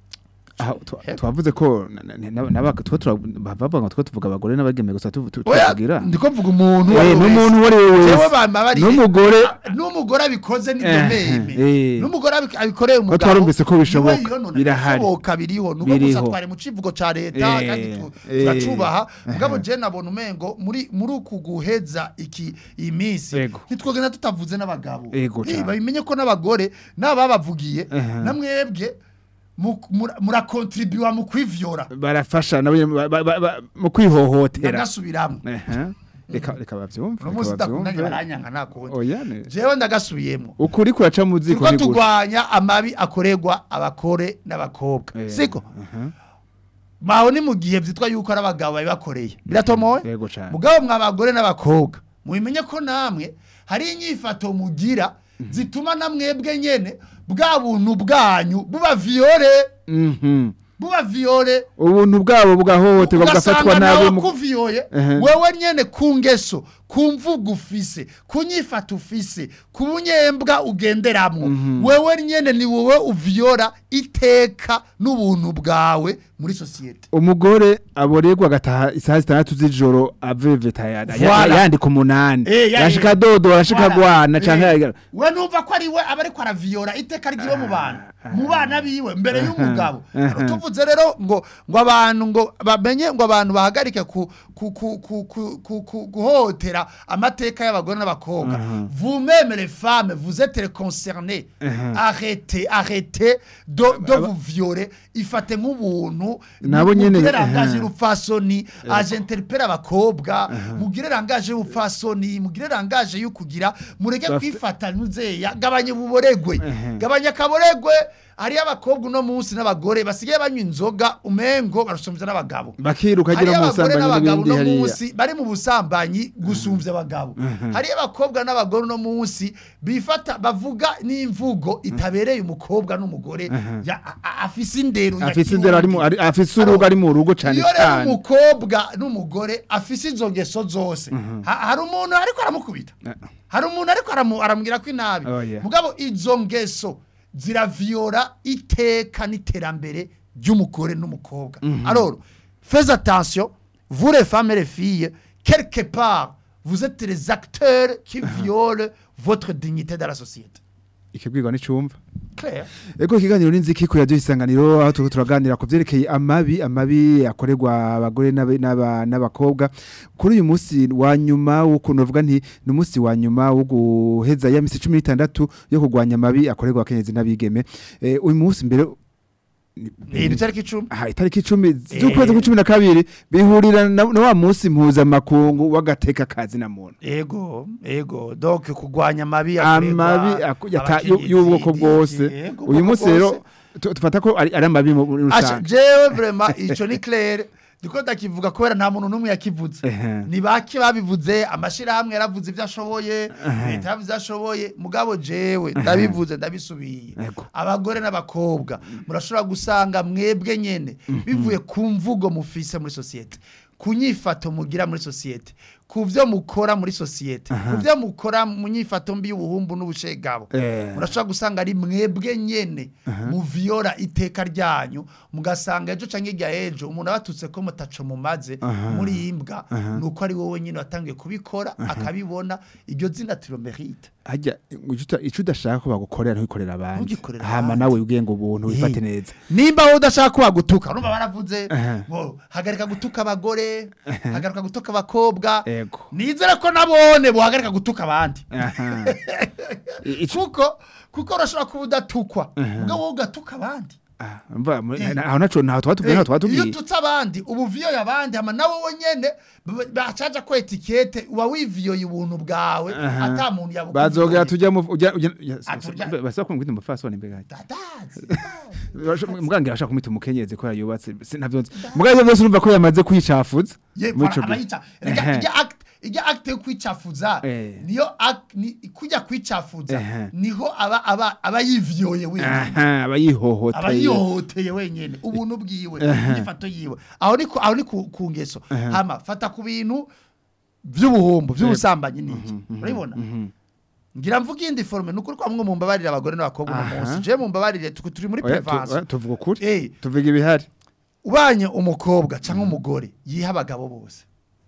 [SPEAKER 3] aha twa-
[SPEAKER 4] Yego.
[SPEAKER 3] twavuze ko na- na- na- n'aba- two tura- bavuga ngo two tuvuga abagore n'abageme gusa tu- tu-
[SPEAKER 4] oya
[SPEAKER 3] tuvugira
[SPEAKER 4] ndiko mvuga umuntu uwo
[SPEAKER 3] Eh,
[SPEAKER 4] ari we
[SPEAKER 3] n'umuntu uwo ari we
[SPEAKER 4] wese.
[SPEAKER 3] wese
[SPEAKER 4] Jewe bama bari
[SPEAKER 3] n'umugore
[SPEAKER 4] Ah, n'umugore abikoze ni
[SPEAKER 3] Eh,
[SPEAKER 4] domeme
[SPEAKER 3] eh.
[SPEAKER 4] n'umugore abi- abikoreye umugabo
[SPEAKER 3] twarumvise ko bishoboka,
[SPEAKER 4] niwe yonona,
[SPEAKER 3] birahari.
[SPEAKER 4] bishoboka biriho nuko gusa
[SPEAKER 3] Biriho.
[SPEAKER 4] twari mu civugo ca leta
[SPEAKER 3] Eh,
[SPEAKER 4] kandi tu-
[SPEAKER 3] eh.
[SPEAKER 4] turacubaha mugabo je nabona umengo muri muri uku guheza iki iyi minsi
[SPEAKER 3] Ego.
[SPEAKER 4] ntitwogenda tutavuze n'abagabo
[SPEAKER 3] Ego
[SPEAKER 4] Eh,
[SPEAKER 3] cane.
[SPEAKER 4] babimenye ko n'abagore n'ababavugiye
[SPEAKER 3] Aha.
[SPEAKER 4] namwebwe mu- mura- murakontribuwa mu kwivyora
[SPEAKER 3] barafasha nabo nyene ba- ba- ba- ba- mu kwihohotera
[SPEAKER 4] ndagasubiramwo
[SPEAKER 3] Aha. reka reka bavyumve
[SPEAKER 4] uno
[SPEAKER 3] reka
[SPEAKER 4] munsi ndakundanye
[SPEAKER 3] bavyumve.
[SPEAKER 4] baranyanka nakundi
[SPEAKER 3] oya ne
[SPEAKER 4] jewe ndagasubiyemwo
[SPEAKER 3] ukuri kuraca mu ziko
[SPEAKER 4] turiko
[SPEAKER 3] ni gute
[SPEAKER 4] tugwanya amabi akorerwa abakore n'abakobwa
[SPEAKER 3] Eh,
[SPEAKER 4] siko
[SPEAKER 3] aha.
[SPEAKER 4] baho ni mu gihe vyitwa yuko ari abagabo babibakoreye biratomoye
[SPEAKER 3] yego cane
[SPEAKER 4] mugabo mwa abagore n'abakobwa mubimenye ko namwe hari inyifato mugira zituma namwebwe nyene bwa buntu bwanyu buba viole
[SPEAKER 3] Mhm.
[SPEAKER 4] buba viole
[SPEAKER 3] ubuntu bwabo bugahohoterwa bugafatwa
[SPEAKER 4] ugasanga
[SPEAKER 3] nabi
[SPEAKER 4] nawe
[SPEAKER 3] mu-
[SPEAKER 4] kuviyoye
[SPEAKER 3] Ehe.
[SPEAKER 4] wewe nyene ku ngeso ku mvugo ufise ku nyifata ufise ku bunyembwa ugenderamwo wewe nyene ni wowe uviyora iteka n'ubuntu bwawe muri sosiyete
[SPEAKER 3] umugore aborerwa agataha isaha zitandatu z'ijoro aveveta ya- ya-
[SPEAKER 4] Voilà.
[SPEAKER 3] yandika umunani
[SPEAKER 4] Eh, ya-
[SPEAKER 3] yashika dodo yashika
[SPEAKER 4] Voilà.
[SPEAKER 3] gwana
[SPEAKER 4] Eh,
[SPEAKER 3] canke
[SPEAKER 4] we numva ko ari we aba ariko araviyora iteka ryiwe mu bantu mu bana biwe mbere y'umugabo
[SPEAKER 3] aha.
[SPEAKER 4] tuvuze rero ngo ngo abantu ngo bamenye ngo abantu bahagarike ku ku ku ku ku ku ku guhotera amateka y'abagore n'abakobwa vous même les femmes vous êtes concernées arrêtez arrêtez de de vous violer ifate nk'ubuntu
[SPEAKER 3] Nabo nyene-
[SPEAKER 4] mugire
[SPEAKER 3] aha.
[SPEAKER 4] rangaje rupfasoni aje interpera abakobwa mugire rangaje y'ubupfasoni mugire rangaje yo kugira mureke
[SPEAKER 3] Bafite-
[SPEAKER 4] kwifata nuzeya gabanya ububoregwe gabanya akaboregwe hariyo abakobwa uno munsi n'abagore basigaye banywa inzoga umengo barusumvya n'abagabo
[SPEAKER 3] bakiruka
[SPEAKER 4] hariyo
[SPEAKER 3] agira mu
[SPEAKER 4] abagore
[SPEAKER 3] busambanyi
[SPEAKER 4] n'abagabo
[SPEAKER 3] n'ibindi
[SPEAKER 4] uno
[SPEAKER 3] hariya
[SPEAKER 4] munsi bari mu busambanyi gusumvya abagabo hariyo abakobwa n'abagore uno munsi bifata bavuga n'imvugo itabereye umukobwa n'umugore ya- a- a- afise indero ya
[SPEAKER 3] afise indero ari mu
[SPEAKER 4] kirundi.
[SPEAKER 3] ari- afise urugo ari mu rugo cane
[SPEAKER 4] iyo rero
[SPEAKER 3] cane
[SPEAKER 4] umukobwa n'umugore afise izo ngeso zose ha- hari umuntu ariko aramukubita hari umuntu ariko aramu- aramubwira ko inabi
[SPEAKER 3] Oh, yeah.
[SPEAKER 4] mugabo izo ngeso ziraviyora iteka n'iterambere ry'umugore n'umukobwa alors fais attention vous les femmes et les filles quelque part vous êtes les acteurs qui violent votre dignité dans la société
[SPEAKER 3] ikibwirwa n'icumva
[SPEAKER 4] clair
[SPEAKER 3] Ego ikiganiro n'inziki ku radio isanganiro aho turiko turaganira ku vyerekeye amabi amabi akorerwa abagore n'abe- n'aba- n'abakobwa kuri uyu munsi wa nyuma w'ukuntu uvuga nti ni umunsi wa nyuma wo guheza ya misi 16 yo kurwanya amabi akorerwa akenyezi n'abigeme Eh, uyu munsi mbere
[SPEAKER 4] ni itariki icumi
[SPEAKER 3] aha itariki 10 z'ukwezi kwa 12 bihurira na na wa munsi mpuzamakungu w'agateka kazi na muntu
[SPEAKER 4] ego ego donc kurwanya amabi
[SPEAKER 3] amabi aku- yata- yu- y'ubwoko bwose uyu munsi rero tu- tufata ko ari ari amabi mu muri
[SPEAKER 4] Asha
[SPEAKER 3] rusange
[SPEAKER 4] jewe vraiment ico ni clair ndiko ndakivuga kubera nta muntu n'umwe yakivuze
[SPEAKER 3] Ehe.
[SPEAKER 4] ni bake babivuze amashirahamwe yaravuze ibyo ashoboye leta yavuze ibyo ashoboye mugabo jewe ndabivuze ndabisubiye
[SPEAKER 3] Ego.
[SPEAKER 4] abagore n'abakobwa murashobora gusanga mwebwe nyene bivuye ku mvugo mufise muri sosiyete ku nyifato mugira muri sosiyete ku byo mukora muri sosiyete ku byo mukora mu nyifato mbi y'ubuhumbu n'ubushegabo
[SPEAKER 3] Eh.
[SPEAKER 4] murashobora gusanga ari mwebwe nyene muviyora iteka ryanyu mugasanga ejo canke irya ejo umuntu abatutse ko mutaco mumaze muri imbwa nuko ari wowe nyene watangiye kubikora akabibona iryo zina tiro merite
[SPEAKER 3] hajya icyo udashaka ko bagukorera ntubikorera abandi
[SPEAKER 4] Ntugikorere
[SPEAKER 3] hama
[SPEAKER 4] abandi.
[SPEAKER 3] nawe ubwiye ngo ubuntu wifate
[SPEAKER 4] Eh.
[SPEAKER 3] neza
[SPEAKER 4] nimba wowe udashaka ko bagutuka urumva baravuze
[SPEAKER 3] Aha.
[SPEAKER 4] ngo hagarika gutuka abagore hagarika gutuka abakobwa
[SPEAKER 3] Ego.
[SPEAKER 4] nizere ko nabone bohagarika gutuka abandi
[SPEAKER 3] Aha. I- ico-
[SPEAKER 4] kuko kuko urashobora kuba udatukwa ubwo wowe ugatuka abandi
[SPEAKER 3] Ah, mva, mu- aho naco ntaho twatubwiye ntaho
[SPEAKER 4] iyo
[SPEAKER 3] twatubwiye
[SPEAKER 4] ututse abandi uba uviyoye abandi hama nawe wenyene b- bacaja ko etikete uba wiviyoye ubuntu bwawe
[SPEAKER 3] Aha.
[SPEAKER 4] ata muntu
[SPEAKER 3] bazogera tujya mu ujya ujya
[SPEAKER 4] Atuja-
[SPEAKER 3] basaba kumwita umufasoni mbega
[SPEAKER 4] Dadazi.
[SPEAKER 3] mugangira ashaka kumwita umukenyezi ko yubatse sinavyo mugaye byose urumva ko yamaze kwicafuza
[SPEAKER 4] Ye,
[SPEAKER 3] muri
[SPEAKER 4] voilà,
[SPEAKER 3] ico gihe.
[SPEAKER 4] abayica Rega,
[SPEAKER 3] Ehe.
[SPEAKER 4] ijya act ijya act yo kwicafuza
[SPEAKER 3] Eh.
[SPEAKER 4] niyo act ni kujya kwicafuza
[SPEAKER 3] Ehe.
[SPEAKER 4] niho aba aba aba yiviyoye wenyine
[SPEAKER 3] aha aba yihohoteye
[SPEAKER 4] aba yihohoteye wenyine ubuntu bwiwe inyifato yiwe aho ni ku- aho ni ku ku ngeso hama fata ku bintu by'ubuhumbu by'ubusambanyi n'iki urabibona ngira mvuga iyindi forume ni ukuri ko bamwe mu mbabarire abagore n'abakobwa uno
[SPEAKER 3] Aha.
[SPEAKER 4] munsi je mu mbabarire tu- turi muri
[SPEAKER 3] Oya, tu-
[SPEAKER 4] prevanse
[SPEAKER 3] oya, tuvuga ukuri
[SPEAKER 4] Eh.
[SPEAKER 3] tuvuga ibihari
[SPEAKER 4] ubanye umukobwa cyangwa umugore yiha abagabo bose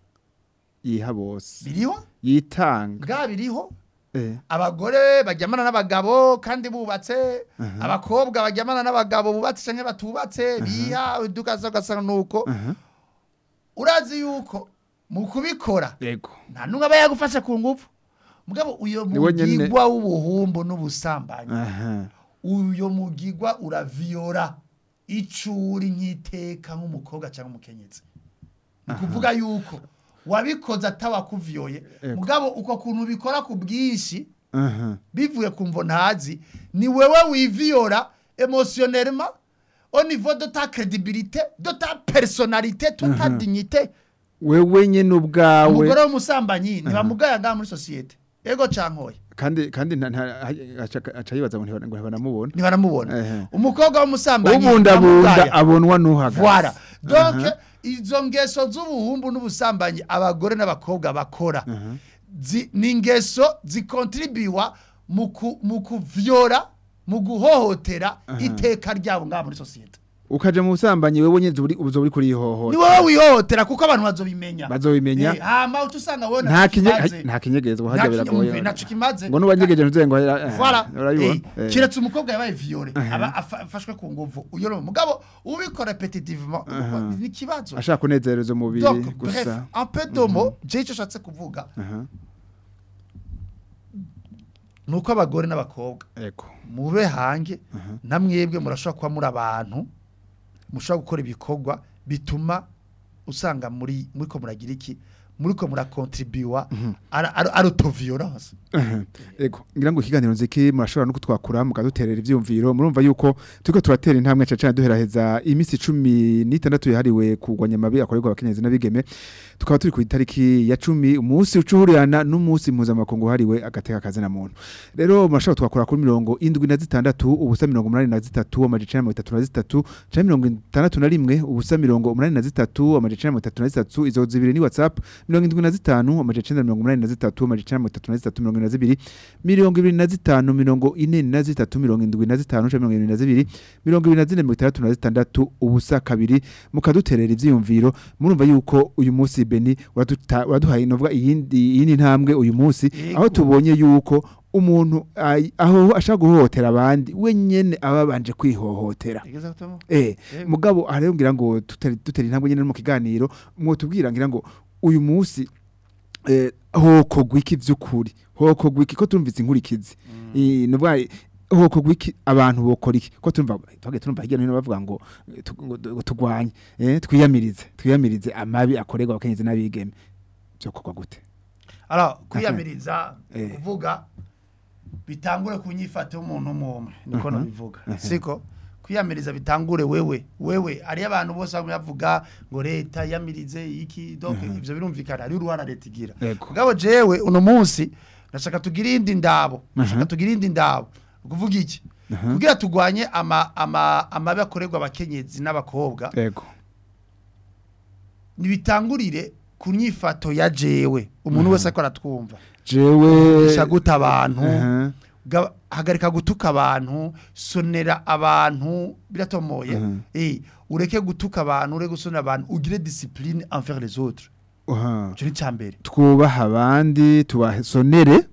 [SPEAKER 3] yiha bose
[SPEAKER 4] biriho
[SPEAKER 3] yitanga
[SPEAKER 4] bwa biriho
[SPEAKER 3] Eh.
[SPEAKER 4] abagore baryamana n'abagabo kandi bubatse abakobwa baryamana n'abagabo bubatse cyangwa batubatse biha udukaza ugasanga nuko
[SPEAKER 3] Aha.
[SPEAKER 4] urazi yuko mu kubikora
[SPEAKER 3] yego
[SPEAKER 4] nta n'umwe aba yagufashe ku ngufu mugabo uyo
[SPEAKER 3] Ni we nyene-
[SPEAKER 4] mugigwa w'ubuhumbu n'ubusambanyi
[SPEAKER 3] aha
[SPEAKER 4] uyo mugigwa uraviyora icuri nk'iteka nk'umukobwa cyangwa umukenyezi ni kuvuga yuko wabikoze atawakuviyoye
[SPEAKER 3] Ego.
[SPEAKER 4] mugabo uko kuntu ubikora ku bwinshi
[SPEAKER 3] aha
[SPEAKER 4] bivuye ku mvo ntazi ni wewe wiviyora emotionnellement au niveau de ta crédibilité de ta personnalité de ta dignité
[SPEAKER 3] wewe nyene ubwawe
[SPEAKER 4] umugore w'umusambanyi ntibamugaya ngaha muri sosiyete ego cankoye
[SPEAKER 3] kandi kandi nta- nta- aca- aca yibaza ngo ntibana- ngo ntibanamubona
[SPEAKER 4] ntibaramubona
[SPEAKER 3] Ehe.
[SPEAKER 4] umukobwa w'umusambanyi
[SPEAKER 3] ubundabunda
[SPEAKER 4] ntibamugaya.
[SPEAKER 3] abonwa n'uhagaze
[SPEAKER 4] voilà donc izo ngeso z'ubuhumbu n'ubusambanyi abagore n'abakobwa bakora zi- ni ingeso zikontribiwa mu ku- mu kuvyora mu guhohotera iteka ryabo ngaha muri sosiyete
[SPEAKER 3] ukaja mu busambanyi wewe nyene uri uzo uri
[SPEAKER 4] ni
[SPEAKER 3] kurihohora
[SPEAKER 4] wowe wihohotera kuko abantu bazobimenya
[SPEAKER 3] bazobimenya
[SPEAKER 4] Eh, hama uca usanga wowe
[SPEAKER 3] nta kinye
[SPEAKER 4] kimaze.
[SPEAKER 3] nta kinyegezwa
[SPEAKER 4] Nta
[SPEAKER 3] hajya
[SPEAKER 4] kinye-
[SPEAKER 3] biragoye
[SPEAKER 4] umve, naco kimaze
[SPEAKER 3] ngo nubanyegeje ntuze ngo
[SPEAKER 4] Voilà.
[SPEAKER 3] urayibona
[SPEAKER 4] Eh, kiretse umukobwa yabaye viole aba afa- afashwe ku nguvu uyo ni umugabo ubikora repetitivement ni ikibazo
[SPEAKER 3] ashaka kunezereza umubiri
[SPEAKER 4] donc bref
[SPEAKER 3] gusa
[SPEAKER 4] un peu de mots je icyo nshatse kuvuga
[SPEAKER 3] Aha,
[SPEAKER 4] ni uko abagore n'abakobwa
[SPEAKER 3] ego
[SPEAKER 4] mube hange na mwebwe murashobora kuba muri abantu mushobora gukora ibikorwa bituma usanga muri muri ko muragira iki muri ko murakontribuwa ari utoviyorance
[SPEAKER 3] Aha, ego ngira ngo ikiganiro nziki murashobora no kutwakura mukaduterera ivyumviro murumva yuko turiko turatera intambwe cyane duheraheza iminsi cumi n'itandatu yahariwe kurwanya amabi akorerwa abakenyezi n'abigeme tukaba turi ku itariki ya cumi umunsi ucuhurirana n'umunsi mpuzamakungu wahariwe agateka kazina muntu rero murashobora twakura kuri mirongo indwi na zitandatu ubusa mirongo umunani na zitatu amajana icenda na mirongo itatu na zitatu canke mirongo itandatu na rimwe ubusa mirongo umunani na zitatu amajana icenda na mirongo itatu na zitatu izo zibiri ni whatsapp mirongo indwi na zitanu amajana icenda na mirongo umunani na zitatu amajana icenda na mirongo itatu na zitatu mirongo ine na zibiri mirongo ibiri na zitanu mirongo ine na zitatu mirongo indwi na zitanu canke mirongo irindwi na zibiri mirongo ibiri na zine mirongo itandatu na zitandatu ubusa kabiri mukaduterera ivyiyumviro murumva yuko uyu munsi beni uraduta- uraduhaye novuga iyindi iyindi ntambwe uyu munsi
[SPEAKER 4] Yego.
[SPEAKER 3] aho tubonye yuko umuntu ay- aho ashaka guhohotera abandi we nyene aba abanje kwihohotera Eh,
[SPEAKER 4] Yego.
[SPEAKER 3] mugabo aha rero ngira ngo tutari tutari intambwe nyene no mu kiganiro mwotubwira ngira ngo uyu munsi eh, hokogwa iki vy'ukuri hokogwa iki ko turumvise inkurikizi Eh, nuvuga hokogwa iki abantu bokora iki ko turumva twage turumva hirya no hino bavuga ngo eh, tu- ngo du- tugwanye eh, twiyamirize twiyamirize amabi akorerwa abakenyezi n'abigeme vyokorwa gute
[SPEAKER 4] alors kwiyamiriza
[SPEAKER 3] Eh.
[SPEAKER 4] kuvuga bitangure ku nyifato y'umuntu umwe umwe niko nabivuga siko kwiyamiriza bitangure wewe wewe ari abantu bose bavuga ngo leta yamirize iki donc ivyo birumvikana ari uruhara leta igira
[SPEAKER 3] Yego.
[SPEAKER 4] mugabo jewe uno munsi ndashaka tugira indi ndabo ndashaka tugira indi ndabo ukuvuga iki kugira tugwanye ama ama amabi akorerwa abakenyezi n'abakobwa
[SPEAKER 3] Ego.
[SPEAKER 4] nibitangurire ku nyifato ya jewe umuntu wese ariko aratwumva
[SPEAKER 3] Jewe
[SPEAKER 4] isha guta abantu
[SPEAKER 3] Aha.
[SPEAKER 4] Ga- hagarika gutuka abantu sonera abantu biratomoye
[SPEAKER 3] Mhm.
[SPEAKER 4] eh ureke gutuka abantu ureke gusonera abantu ugire discipline envers les autres
[SPEAKER 3] Aha.
[SPEAKER 4] cyo ni cyambere
[SPEAKER 3] twubaha abandi tubasonere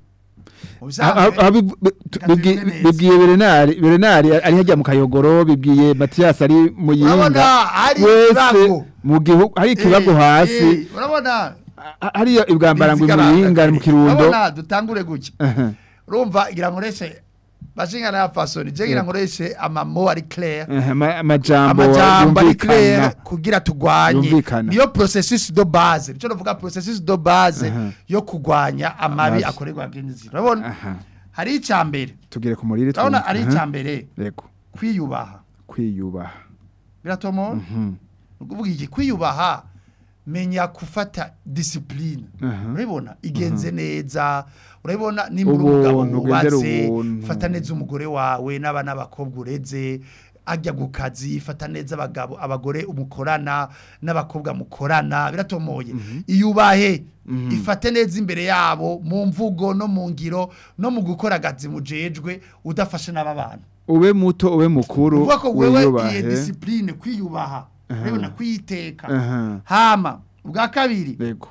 [SPEAKER 3] bibwiye berenari berenari ari hajya mu kayogoro bibwiye matiyasi ari mu
[SPEAKER 4] urabona
[SPEAKER 3] yinga
[SPEAKER 4] hari
[SPEAKER 3] wese
[SPEAKER 4] ikibago
[SPEAKER 3] mu gihugu hari ikibago hasi
[SPEAKER 4] urabona
[SPEAKER 3] ha- hariya ibwambarangwe mu
[SPEAKER 4] Bizigaranga
[SPEAKER 3] yinga mu
[SPEAKER 4] kare.
[SPEAKER 3] kirundo
[SPEAKER 4] urabona dutangure gutya
[SPEAKER 3] Aha.
[SPEAKER 4] urumva ngira ngo reshe bashingana ya fasoni je ngira ngo reshe amamo ari clair
[SPEAKER 3] Aha, ama- amajambo
[SPEAKER 4] amajambo ari clair
[SPEAKER 3] yumvikana
[SPEAKER 4] kugira tugwanye
[SPEAKER 3] Yumvikana.
[SPEAKER 4] niyo processus de base nico novuga processus de base
[SPEAKER 3] Aha.
[SPEAKER 4] yo kugwanya amabi
[SPEAKER 3] Amabi.
[SPEAKER 4] akorerwa abakenyezi urabona
[SPEAKER 3] Aha.
[SPEAKER 4] hari icambere
[SPEAKER 3] tugire ku murire
[SPEAKER 4] urabona
[SPEAKER 3] twumve.
[SPEAKER 4] ari
[SPEAKER 3] Aha.
[SPEAKER 4] icambere
[SPEAKER 3] Yego.
[SPEAKER 4] kwiyubaha
[SPEAKER 3] kwiyubaha
[SPEAKER 4] biratomo
[SPEAKER 3] Mhm.
[SPEAKER 4] ukuvuga iki kwiyubaha menya gufata discipline
[SPEAKER 3] Aha.
[SPEAKER 4] urabibona igenze neza urabibona nimba uri
[SPEAKER 3] Ubuntu,
[SPEAKER 4] umugabo
[SPEAKER 3] ugendere
[SPEAKER 4] wubatse
[SPEAKER 3] ubuntu.
[SPEAKER 4] fata neza umugore wawe n'abana b'abakobwa ureze ajya ku kazi fata neza abagabo abagore umukorana n'abakobwa mukorana biratomoye iyubahe ifate neza imbere yabo mu mvugo no mu ngiro no mu gukora akazi mujejwe udafashe n'aba bantu
[SPEAKER 3] ube muto ube mukuru
[SPEAKER 4] uvuga ko wewe
[SPEAKER 3] wiyubahe.
[SPEAKER 4] iyi discipline kwiyubaha urabibona kwiyiteka
[SPEAKER 3] Aha.
[SPEAKER 4] hama ubwa kabiri
[SPEAKER 3] Yego.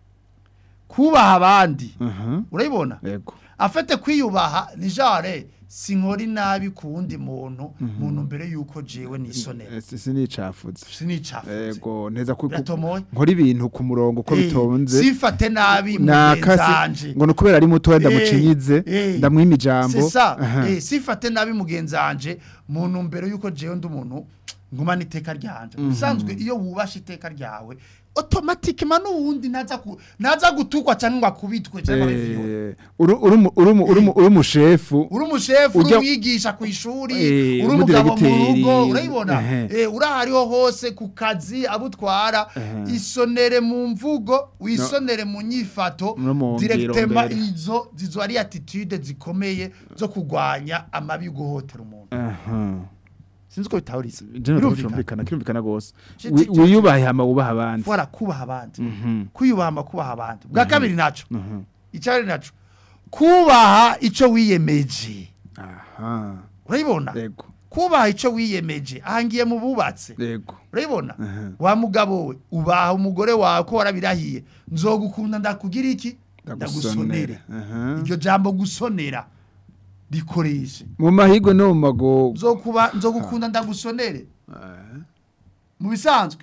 [SPEAKER 4] kubaha abandi
[SPEAKER 3] Aha.
[SPEAKER 4] urabibona
[SPEAKER 3] Yego.
[SPEAKER 4] afite kwiyubaha ni jare sinkora inabi ku wundi muntu muntu mbere yuko jewe nisonera
[SPEAKER 3] Eh, si- sinicafuze
[SPEAKER 4] sinicafuze
[SPEAKER 3] Ego neza ku ku-
[SPEAKER 4] biratomoye
[SPEAKER 3] nkora ibintu ku murongo uko
[SPEAKER 4] Eh,
[SPEAKER 3] bitonze
[SPEAKER 4] sifate nabi
[SPEAKER 3] nakasi
[SPEAKER 4] mugenzanje
[SPEAKER 3] ngo nukubera ari mutoya
[SPEAKER 4] Eh,
[SPEAKER 3] ndamucinyize
[SPEAKER 4] eh.
[SPEAKER 3] ndamwima ijambo
[SPEAKER 4] c'est ça
[SPEAKER 3] Aha.
[SPEAKER 4] eh sifate nabi mugenzanje muntu mbere yuko jewe ndi umuntu ngumana iteka ryanje usanzwe iyo wubasha iteka ryawe automatikement n'uwundi naza ku naza gutukwa cyangwa ngo akubitwe cyangwa bifiwe
[SPEAKER 3] Eh, uru- uri mu- uri mu- uri mu- uri umushefu
[SPEAKER 4] uri umushefu uri
[SPEAKER 3] Ujya-
[SPEAKER 4] umwigisha ku ishuri
[SPEAKER 3] Eh,
[SPEAKER 4] uri umugabo mu
[SPEAKER 3] umudiregiteri.
[SPEAKER 4] rugo urayibona
[SPEAKER 3] Ehe.
[SPEAKER 4] Eh, uri ahariho hose ku kazi abo utwara
[SPEAKER 3] Ehe.
[SPEAKER 4] isonere mu mvugo wisonere mu nyifato
[SPEAKER 3] No mu ngiro
[SPEAKER 4] direktema
[SPEAKER 3] mbere.
[SPEAKER 4] izo zizo ari attitude zikomeye zo kurwanya amabi yo guhotera umuntu
[SPEAKER 3] Aha.
[SPEAKER 4] sinzi ko bitahuriza
[SPEAKER 3] Jeno
[SPEAKER 4] Birumvikana.
[SPEAKER 3] kirumvikana kirumvikana gose
[SPEAKER 4] Ci-
[SPEAKER 3] Wi-
[SPEAKER 4] ci- ci-
[SPEAKER 3] wiyubahe hama wubaha abandi
[SPEAKER 4] Voilà, kubaha abandi
[SPEAKER 3] Mhm.
[SPEAKER 4] kwiyubaha ama kubaha abandi bwa kabiri naco
[SPEAKER 3] Mhm.
[SPEAKER 4] icyari naco kubaha ico wiyemeje
[SPEAKER 3] aha
[SPEAKER 4] urayibona
[SPEAKER 3] yego
[SPEAKER 4] kubaha ico wiyemeje ahangiye mu bubatse
[SPEAKER 3] yego
[SPEAKER 4] urayibona
[SPEAKER 3] Aha.
[SPEAKER 4] wa mugabo we ubaha umugore wawe ko warabirahiye nzogukunda ndakugira iki
[SPEAKER 3] ndagusonere aha
[SPEAKER 4] iryo jambo gusonera rikoreshe
[SPEAKER 3] mu mahigo no mu magogo
[SPEAKER 4] nzokuba nzogukunda ndagusonere mu bisanzwe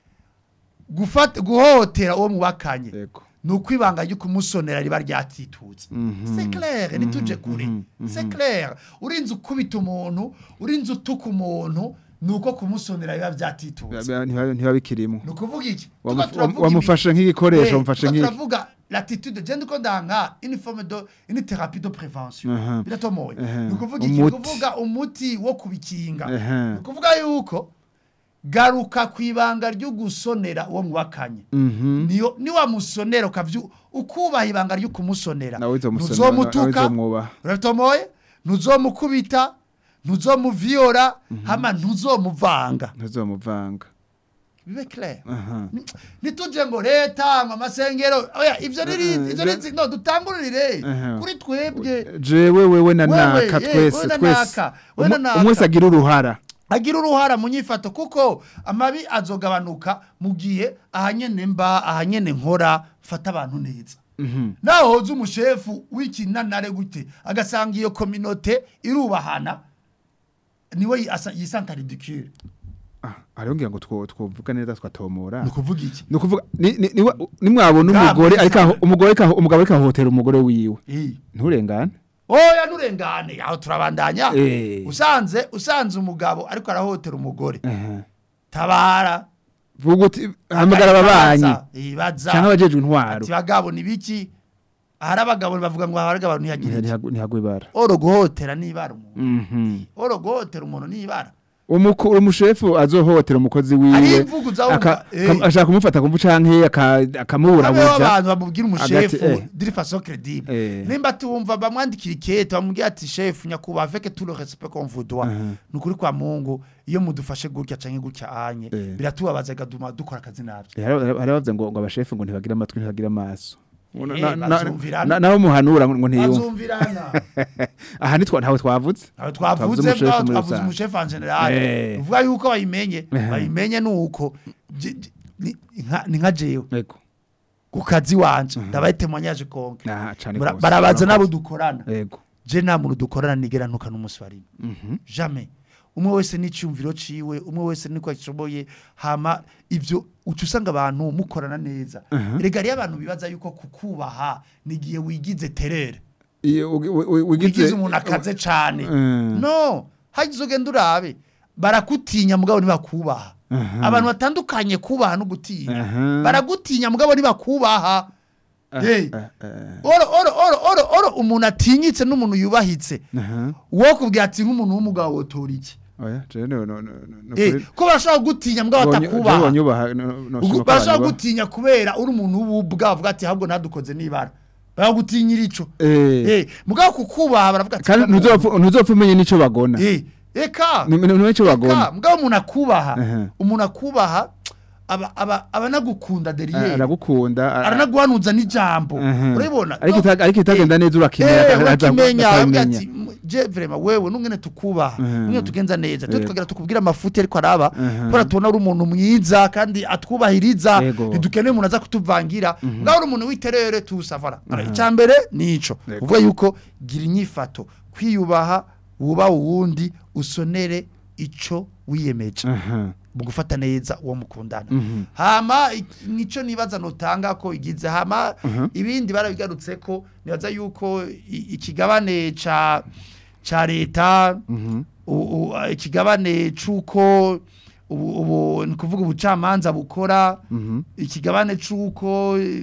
[SPEAKER 4] gufata guhohotera uwo mubakanye
[SPEAKER 3] yego
[SPEAKER 4] ni uko ibanga ryo kumusonera riba ryatitutse
[SPEAKER 3] Mhm.
[SPEAKER 4] c'est clair ntituje kure
[SPEAKER 3] mhm,
[SPEAKER 4] c'est clair urinze ukubita umuntu urinze utuka umuntu ni uko kumusonera biba byatitutse
[SPEAKER 3] Ntiba- ntiba bikirimo
[SPEAKER 4] ni ukuvuga iki
[SPEAKER 3] Wamu-
[SPEAKER 4] Tuba turavuga
[SPEAKER 3] wamufashe
[SPEAKER 4] ibi-
[SPEAKER 3] nk'igikoresho
[SPEAKER 4] Eh,
[SPEAKER 3] wamufashe
[SPEAKER 4] tuba
[SPEAKER 3] nk'iki
[SPEAKER 4] turavuga l'attitude je ndiko ndanga une forme de une thérapie de prévention
[SPEAKER 3] Aha.
[SPEAKER 4] biratomoye
[SPEAKER 3] Aha.
[SPEAKER 4] ni ukuvuga iki ni
[SPEAKER 3] Umuti.
[SPEAKER 4] ukuvuga umuti wo kubikinga
[SPEAKER 3] Aha.
[SPEAKER 4] ni ukuvuga yuko garuka ku ibanga ryo gusonera uwo mwakanye
[SPEAKER 3] Mhm.
[SPEAKER 4] niyo niwamusonera ukavyu ukubaha ibanga ryo kumusonera
[SPEAKER 3] nawe uzomusonera nawe
[SPEAKER 4] ntuzomutuka
[SPEAKER 3] uzomwubaha
[SPEAKER 4] uratomoye ntuzomukubita ntuzomuviyora hama ntuzomuvanga
[SPEAKER 3] ntuzomuvanga
[SPEAKER 4] bibe clair
[SPEAKER 3] aha
[SPEAKER 4] Ni- nituje ngo leta ngo amasengero oya ivyo riri
[SPEAKER 3] Eh,
[SPEAKER 4] ivyo
[SPEAKER 3] je-
[SPEAKER 4] riri no dutangurire
[SPEAKER 3] Aha.
[SPEAKER 4] kuri twebwe
[SPEAKER 3] jewe wewe na
[SPEAKER 4] Wewe,
[SPEAKER 3] naka
[SPEAKER 4] eh,
[SPEAKER 3] twese
[SPEAKER 4] wewe na
[SPEAKER 3] twese
[SPEAKER 4] naka, wewe na
[SPEAKER 3] Umu-
[SPEAKER 4] naka.
[SPEAKER 3] umwe wese agira uruhara
[SPEAKER 4] agira uruhara mu nyifato kuko amabi azogabanuka mu gihe ahanyene mba ahanyene nkora mfata abantu neza
[SPEAKER 3] Mhm.
[SPEAKER 4] naho hoza umushefu w'ikinanare gute agasanga iyo kominote irubahana niwe yi- asa- yisanta ridicule
[SPEAKER 3] Ah, hariho ngira ngo two- twovuga neza twatomora
[SPEAKER 4] ni ukuvuga iki
[SPEAKER 3] ni ukuvuga ni- ni- niwa- nimwabona
[SPEAKER 4] Bwa
[SPEAKER 3] umugore
[SPEAKER 4] bwiza.
[SPEAKER 3] ariko aho- umugore ariko aho- umugabo ariko ahohotera umugore wiwe
[SPEAKER 4] Eh.
[SPEAKER 3] nturengane
[SPEAKER 4] oya nurengane aho turabandanya
[SPEAKER 3] Eh.
[SPEAKER 4] usanze usanze umugabo ariko arahotera umugore
[SPEAKER 3] Aha.
[SPEAKER 4] tabara
[SPEAKER 3] vuga uti hamagara ababanyi
[SPEAKER 4] ibaza
[SPEAKER 3] cyangwa abajejwe intwaro
[SPEAKER 4] ati bagabo ni biki ahari abagabo bavuga ngo ahari abagabo ntiyagira iki
[SPEAKER 3] ntihagwe ibara
[SPEAKER 4] oro guhotera nibara umuntu
[SPEAKER 3] Mhm.
[SPEAKER 4] oro guhotera umuntu nibara
[SPEAKER 3] umuko umushefu azohotera umukozi
[SPEAKER 4] ari
[SPEAKER 3] wiwe
[SPEAKER 4] imvugo uzabumva
[SPEAKER 3] aka-
[SPEAKER 4] eh.
[SPEAKER 3] kam- ashaka kumufata kumvu canke aka-
[SPEAKER 4] Habeho
[SPEAKER 3] akamuburabuza
[SPEAKER 4] abantu bamubwira umushefu
[SPEAKER 3] Hagati, eh.
[SPEAKER 4] diri façon crédible
[SPEAKER 3] Eh.
[SPEAKER 4] nimba tumva bamwandikira ikete bamubwira ati chef nyakubahwa avec tout le respect qu'on vous doit
[SPEAKER 3] Aha.
[SPEAKER 4] nukuri kwa Mungu iyo mudufashe gutya canke gutya anye
[SPEAKER 3] Eh.
[SPEAKER 4] biratubabaza gaduma dukora akazi navyo
[SPEAKER 3] Eh, hari hari abavuze ngo ngo abashefu ngo ntibagira amatwi ntibagira amaso
[SPEAKER 4] Eh,
[SPEAKER 3] Na- na-
[SPEAKER 4] bazumvirana.
[SPEAKER 3] na- naho muhanura ngo ntiyumva
[SPEAKER 4] azumvirana
[SPEAKER 3] aha nitwa ntawe twavutse
[SPEAKER 4] Aho
[SPEAKER 3] Twavuze
[SPEAKER 4] twavuze
[SPEAKER 3] umushefu
[SPEAKER 4] bwa
[SPEAKER 3] muri
[SPEAKER 4] twavuze
[SPEAKER 3] rusange.
[SPEAKER 4] umushefu en general
[SPEAKER 3] Eh.
[SPEAKER 4] uvuga yuko bayimenye
[SPEAKER 3] Eh.
[SPEAKER 4] bayimenye nuko je- je- ni- nka- ni nka jewe
[SPEAKER 3] yego
[SPEAKER 4] ku kazi wanje ndabaye témoignage konke
[SPEAKER 3] Ah, cane
[SPEAKER 4] Bara-
[SPEAKER 3] gose.
[SPEAKER 4] barabaza nabo
[SPEAKER 3] Murakoze.
[SPEAKER 4] dukorana
[SPEAKER 3] yego
[SPEAKER 4] je nta muntu dukorana nigera ntuka n'umunsi wa rimwe
[SPEAKER 3] Mhm.
[SPEAKER 4] jamais umwe wese n'icyumviro ciwe umwe wese niko ashoboye hama ivyo uca usanga abantu mukorana neza
[SPEAKER 3] Aha.
[SPEAKER 4] rega rero abantu bibaza yuko kukubaha nigihe wigize terere
[SPEAKER 3] Iyo ugi- wi- wi-
[SPEAKER 4] wigize
[SPEAKER 3] wigize
[SPEAKER 4] umuntu akaze cane
[SPEAKER 3] Mm.
[SPEAKER 4] no hagize ugenda urabe barakutinya mugabo ntibakubaha
[SPEAKER 3] Aha.
[SPEAKER 4] abantu batandukanye kubaha no gutinya
[SPEAKER 3] Aha.
[SPEAKER 4] baragutinya mugabo ntibakubaha Hey.
[SPEAKER 3] Eh, eh,
[SPEAKER 4] oro oro oro oro oro umuntu atinyitse n'umuntu yubahitse
[SPEAKER 3] aha.
[SPEAKER 4] wo kubwira ati nk'umuntu w'umugabo wotora iki
[SPEAKER 3] oya je no no no no
[SPEAKER 4] Eh,
[SPEAKER 3] kuri-
[SPEAKER 4] ko barashobora gutinya mugabo
[SPEAKER 3] Bonye- je
[SPEAKER 4] batakubaha
[SPEAKER 3] bonyubaha, no- no-
[SPEAKER 4] Ugu-
[SPEAKER 3] noshima ko
[SPEAKER 4] barashobora
[SPEAKER 3] banyubaha.
[SPEAKER 4] gutinya kubera uri umuntu w'ubwa avuga ati ahubwo nadukoze nibara baragutinyira ico
[SPEAKER 3] Eh,
[SPEAKER 4] eh mugabo kukubaha baravuga ati
[SPEAKER 3] kandi
[SPEAKER 4] "Kano-
[SPEAKER 3] ntuzopfa ntuzopfa umenye n'ico bagona
[SPEAKER 4] eh eka
[SPEAKER 3] Ni- ni- numenye ico
[SPEAKER 4] eka
[SPEAKER 3] bagona
[SPEAKER 4] mugabo umuntu akubaha
[SPEAKER 3] Aha.
[SPEAKER 4] umuntu akubaha aba aba abanagukunda
[SPEAKER 3] Ah,
[SPEAKER 4] derrière
[SPEAKER 3] aragukunda ah,
[SPEAKER 4] aranaguhanuza n'ijambo
[SPEAKER 3] aha.
[SPEAKER 4] urabibona
[SPEAKER 3] ariko
[SPEAKER 4] No,
[SPEAKER 3] ita- ariko itagenda neza urakimenya
[SPEAKER 4] Eh,
[SPEAKER 3] akaza-
[SPEAKER 4] urakimenya
[SPEAKER 3] akabimenya.
[SPEAKER 4] avuga ati "M- je vraiment wewe nungene tukubaha
[SPEAKER 3] Mhm.
[SPEAKER 4] nungene tugenza neza twe
[SPEAKER 3] Yego.
[SPEAKER 4] tukagira tukubwira amafuti ariko araba
[SPEAKER 3] Mhm.
[SPEAKER 4] kubera tubona uri umuntu mwiza kandi atwubahiriza
[SPEAKER 3] Yego.
[SPEAKER 4] ntidukeneye umuntu aza kutuvangira ngaho uri umuntu w'iterere tusavara
[SPEAKER 3] Mhm.
[SPEAKER 4] icya mbere ni ico
[SPEAKER 3] Yego.
[SPEAKER 4] uvuga yuko gira inyifato kwiyubaha wubaha uwundi usonere ico wiyemeje
[SPEAKER 3] Aha.
[SPEAKER 4] mu gufata neza uwo mukundana
[SPEAKER 3] Mhm.
[SPEAKER 4] hama ik- nico nibaza notanga ko igize hama
[SPEAKER 3] Mhm.
[SPEAKER 4] ibindi barabigarutse ko nibaza yuko i- ikigabane ca ca leta
[SPEAKER 3] Mhm.
[SPEAKER 4] u- u- a- ikigabane c'uko ubu ubu ni kuvuga ubucamanza bukora
[SPEAKER 3] Mhm.
[SPEAKER 4] ikigabane c'uko eh,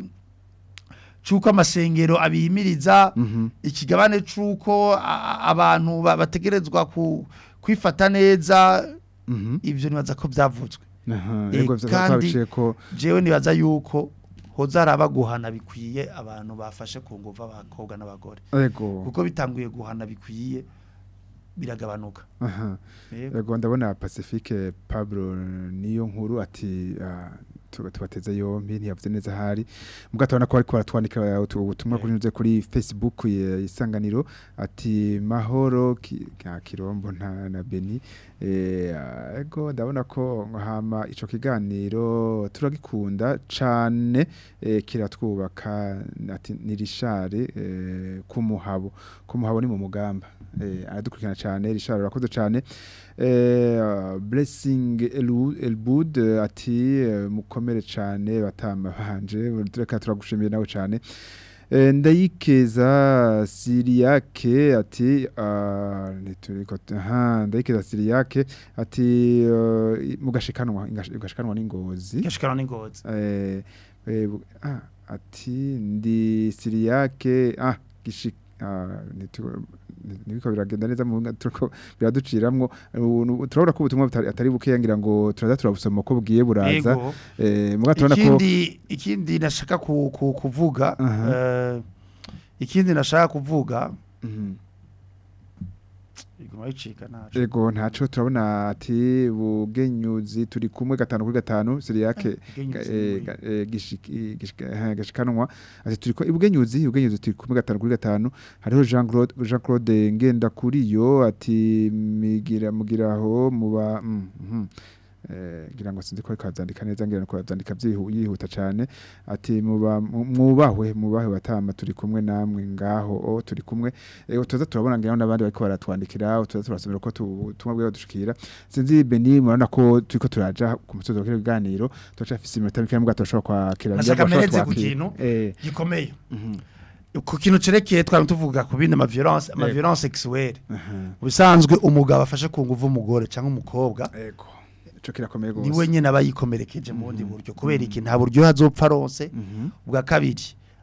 [SPEAKER 4] c'uko amasengero abihimiriza
[SPEAKER 3] Mhm.
[SPEAKER 4] ikigabane c'uko a- a- abantu ba- bategerezwa ku kwifata neza
[SPEAKER 3] Mhm.
[SPEAKER 4] ivyo nibaza ko vyavuzwe
[SPEAKER 3] Aha.
[SPEAKER 4] Eh,
[SPEAKER 3] Yego vyo
[SPEAKER 4] kandi-
[SPEAKER 3] twabiciye ko
[SPEAKER 4] jewe nibaza yuko hoza araba guhana bikwiye abantu bafashe ku nguvu abakobwa n'abagore
[SPEAKER 3] yego
[SPEAKER 4] kuko bitanguye guhana bikwiye biragabanuka
[SPEAKER 3] aha
[SPEAKER 4] Yego.
[SPEAKER 3] yego ndabona Pacifique Pablo niyo nkuru ati ah, tu- tubateze yombi ntiyavuze neza hari mugato abona ko ariko baratwandika utu- ubutumwa kuri nze kuri Facebook ya isanganiro ati mahoro ki- ka kirombo nta na Beni eh ah, ego ndabona ko hama ico kiganiro turagikunda cane eh, kiratwubaka ati nirishare eh, kumuhabo kumuhabo ni mu mugamba eh aradukurikirana cyane rishare urakoze cyane eh blessing Elu- elbud eh, ati eh, mukomere cyane batama banje tureka turagushimiye nawe cyane Eh, ndayikeza siriyake ati ah, nituriko aha ndayikeza siriyake ati eh, mugashikanwa mugashikanwa n'ingozi
[SPEAKER 4] gashikana n'ingozi
[SPEAKER 3] eh, eh, bu- ah, ati ndi siriyake ah gishi ah, nitu- ni- nibiko biragenda neza mu turiko biraduciramwo ubu nu- turabona ko ubutumwa butari- atari bukeya ngira ngo turaza turabusoma ko bugiye buraza
[SPEAKER 4] Yego.
[SPEAKER 3] eh muga turabona ko
[SPEAKER 4] ikindi ikindi nashaka ku, ku, kuvuga
[SPEAKER 3] Aha.
[SPEAKER 4] eh, ikindi nashaka kuvuga
[SPEAKER 3] Mhm.
[SPEAKER 4] iguma yicika naco
[SPEAKER 3] Ego ntaco turabona ati bugenyuzi turi kumwe gatanu kuri gatanu siriyake
[SPEAKER 4] Bugenyuzi
[SPEAKER 3] eh,
[SPEAKER 4] muri-
[SPEAKER 3] ga- eh, gishiki- gishika- eh, gashikanwa ati turiko ibugenyuzi ibugenyuzi turi kumwe gatanu kuri gatanu hariho Jean Claude Jean Claude ngenda kuriyo ati migira mugiraho muba mm, mhm. eh ngira ngo sinzi ko ariko avyandika neza ngira ko avyandika vyihu- yihuta cane ati muba mu- mwubahwe mubahwe batama turi kumwe namwe ngaho o turi kumwe eh tuza turabona ngira n'abandi bariko baratwandikira tuza turasomera ko tu- tumwe bwe dushikira sinzi Beni murabona ko turiko turaja ku musozo w'ikino kiganiro turacafise iminota mike mbwa turashobora kwakira
[SPEAKER 4] Nashaka
[SPEAKER 3] ngira ngo
[SPEAKER 4] mpereze ku
[SPEAKER 3] twakira.
[SPEAKER 4] kintu.
[SPEAKER 3] eh
[SPEAKER 4] gikomeye
[SPEAKER 3] mhm,
[SPEAKER 4] ku kintu cerekeye twari tuvuga ku bindi ama violence ama
[SPEAKER 3] Yego.
[SPEAKER 4] violence sexuelle
[SPEAKER 3] aha,
[SPEAKER 4] ubusanzwe umugabo afashe ku nguvu umugore cyangwa umukobwa
[SPEAKER 3] ego ico kirakomeye
[SPEAKER 4] ni we
[SPEAKER 3] gose
[SPEAKER 4] nyine aba yikomerekeje mu bundi buryo kubera iki nta buryo azopfa aronse
[SPEAKER 3] Mhm,
[SPEAKER 4] ubwa kabiri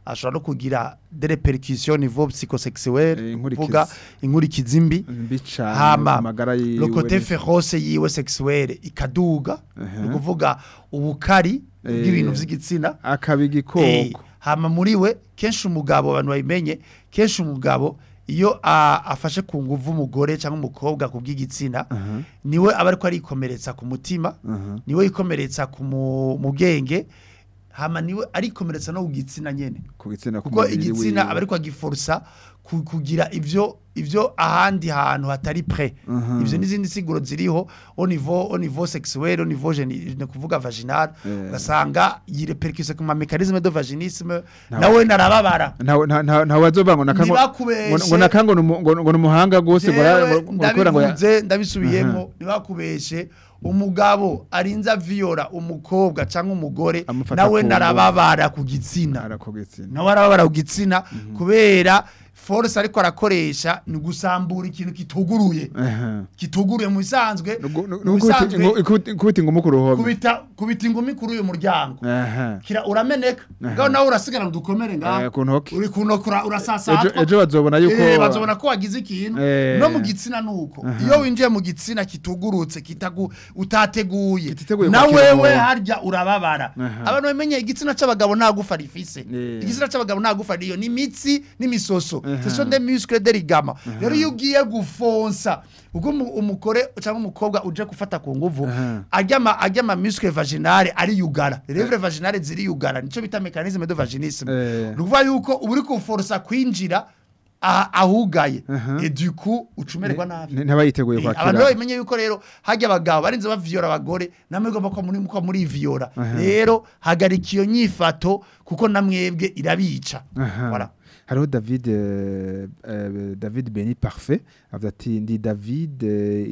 [SPEAKER 4] ashobora no kugira des répercussions niveau psychosexuel
[SPEAKER 3] Eh, inkurikizi.
[SPEAKER 4] kuvuga inkurikizi mbi
[SPEAKER 3] mbi cane
[SPEAKER 4] hama
[SPEAKER 3] amagara yiwe
[SPEAKER 4] le côté
[SPEAKER 3] ni-
[SPEAKER 4] féroce yiwe sexuelle ikaduga
[SPEAKER 3] Mhm.
[SPEAKER 4] ni ukuvuga ubukari
[SPEAKER 3] Eh.
[SPEAKER 4] bw'ibintu vy'igitsina
[SPEAKER 3] akaba
[SPEAKER 4] Eh,
[SPEAKER 3] igikoko
[SPEAKER 4] hama muri we kenshi umugabo abantu babimenye kenshi umugabo iyo a- afashe ku nguvu umugore cyangwa umukobwa ku bw'igitsina
[SPEAKER 3] Aha,
[SPEAKER 4] niwe aba ariko arikomeretsa ku mutima
[SPEAKER 3] aha.
[SPEAKER 4] niwe yikomeretsa ku mu mu bwenge hama niwe arikomeretsa no ku gitsina nyene
[SPEAKER 3] ku gitsina
[SPEAKER 4] kuko
[SPEAKER 3] k'umubiri
[SPEAKER 4] igitsina
[SPEAKER 3] wiwe.
[SPEAKER 4] aba ariko agiforsa ku- kugira ivyo ivyo ahandi hantu hatari pre
[SPEAKER 3] Mhm.
[SPEAKER 4] ivyo n'izindi siguro ziriho au niveau au niveau sexuel au niveau geni ni kuvuga vaginal
[SPEAKER 3] Eh.
[SPEAKER 4] ugasanga yirepercuse ku ma mécanisme de vaginisme
[SPEAKER 3] Ntawe-
[SPEAKER 4] nawe narababara
[SPEAKER 3] ntawe nta- nta- ntawe azovuga ngo nakango
[SPEAKER 4] Ntibakubeshe.
[SPEAKER 3] ngo- ngo nakango ni umu- ngo ngo ni umuhanga gose ngo ara-
[SPEAKER 4] Jewe
[SPEAKER 3] ngo- ngo kubera ngo ya-
[SPEAKER 4] ndabivuze ndabisubiyemo ntibakubeshe umugabo arinze aviyora umukobwa cyangwa umugore
[SPEAKER 3] Amufata
[SPEAKER 4] nawe
[SPEAKER 3] ku
[SPEAKER 4] narababara ku gitsina
[SPEAKER 3] ara ku gitsina
[SPEAKER 4] nawe arababara ku gitsina kubera force ariko arakoresha ni gusambura ikintu kituguruye
[SPEAKER 3] Aha.
[SPEAKER 4] kituguruye mu bisanzwe
[SPEAKER 3] Nugu- nu-
[SPEAKER 4] mu
[SPEAKER 3] nugu-
[SPEAKER 4] bisanzwe
[SPEAKER 3] ngo- ikuti- ikuti ngo mukuru ruhome
[SPEAKER 4] kubita kubita ingumi kuri uyu muryango
[SPEAKER 3] aha
[SPEAKER 4] kira urameneka ngaho nawe urasigara udukomere
[SPEAKER 3] Eh,
[SPEAKER 4] ngaho
[SPEAKER 3] ku ntoki
[SPEAKER 4] uri kunokura
[SPEAKER 3] ejo
[SPEAKER 4] urasasatwa
[SPEAKER 3] ejo bazobona yuko
[SPEAKER 4] Eh, bazobona ko wagize ikintu
[SPEAKER 3] Eh.
[SPEAKER 4] no mu gitsina nuko iyo winjiye mu gitsina kitugurutse kitagu utateguye
[SPEAKER 3] Kititeguye
[SPEAKER 4] na
[SPEAKER 3] kwakira
[SPEAKER 4] wewe
[SPEAKER 3] umuntu.
[SPEAKER 4] harya urababara
[SPEAKER 3] Aha.
[SPEAKER 4] abantu bamenye igitsina c'abagabo nta gufa rifise
[SPEAKER 3] Eh.
[SPEAKER 4] igitsina c'abagabo nta gufa riyo ni imitsi n'imisoso
[SPEAKER 3] Aha.
[SPEAKER 4] ce sont des muscles des ligaments rero iyo ugiye gufonsa ubwo umu- umugore cyangwa umukobwa uje gufata ku nguvu
[SPEAKER 3] Aha.
[SPEAKER 4] ajya ama ajya ama muscle vaginale ariyugara lèvres vaginale ziriyugara nico bita mécanisme de vaginisme
[SPEAKER 3] Eh.
[SPEAKER 4] ni ukuvuga yuko uba uri kuforsa kwinjira aha- ahugaye
[SPEAKER 3] Aha.
[SPEAKER 4] et du coup ucumererwa nabi
[SPEAKER 3] N- ntabayiteguye
[SPEAKER 4] Eh, abantu
[SPEAKER 3] kwakira
[SPEAKER 4] babimenye yuko rero hajya abagabo barinze baviyora abagore namwe igomba ko muri ko muri viyora
[SPEAKER 3] Aha.
[SPEAKER 4] rero hagarika iyo nyifato kuko namwebwe irabica
[SPEAKER 3] Aha.
[SPEAKER 4] Voilà.
[SPEAKER 3] hariho david eh, eh, david beni parfait avuga ati ndi david eh,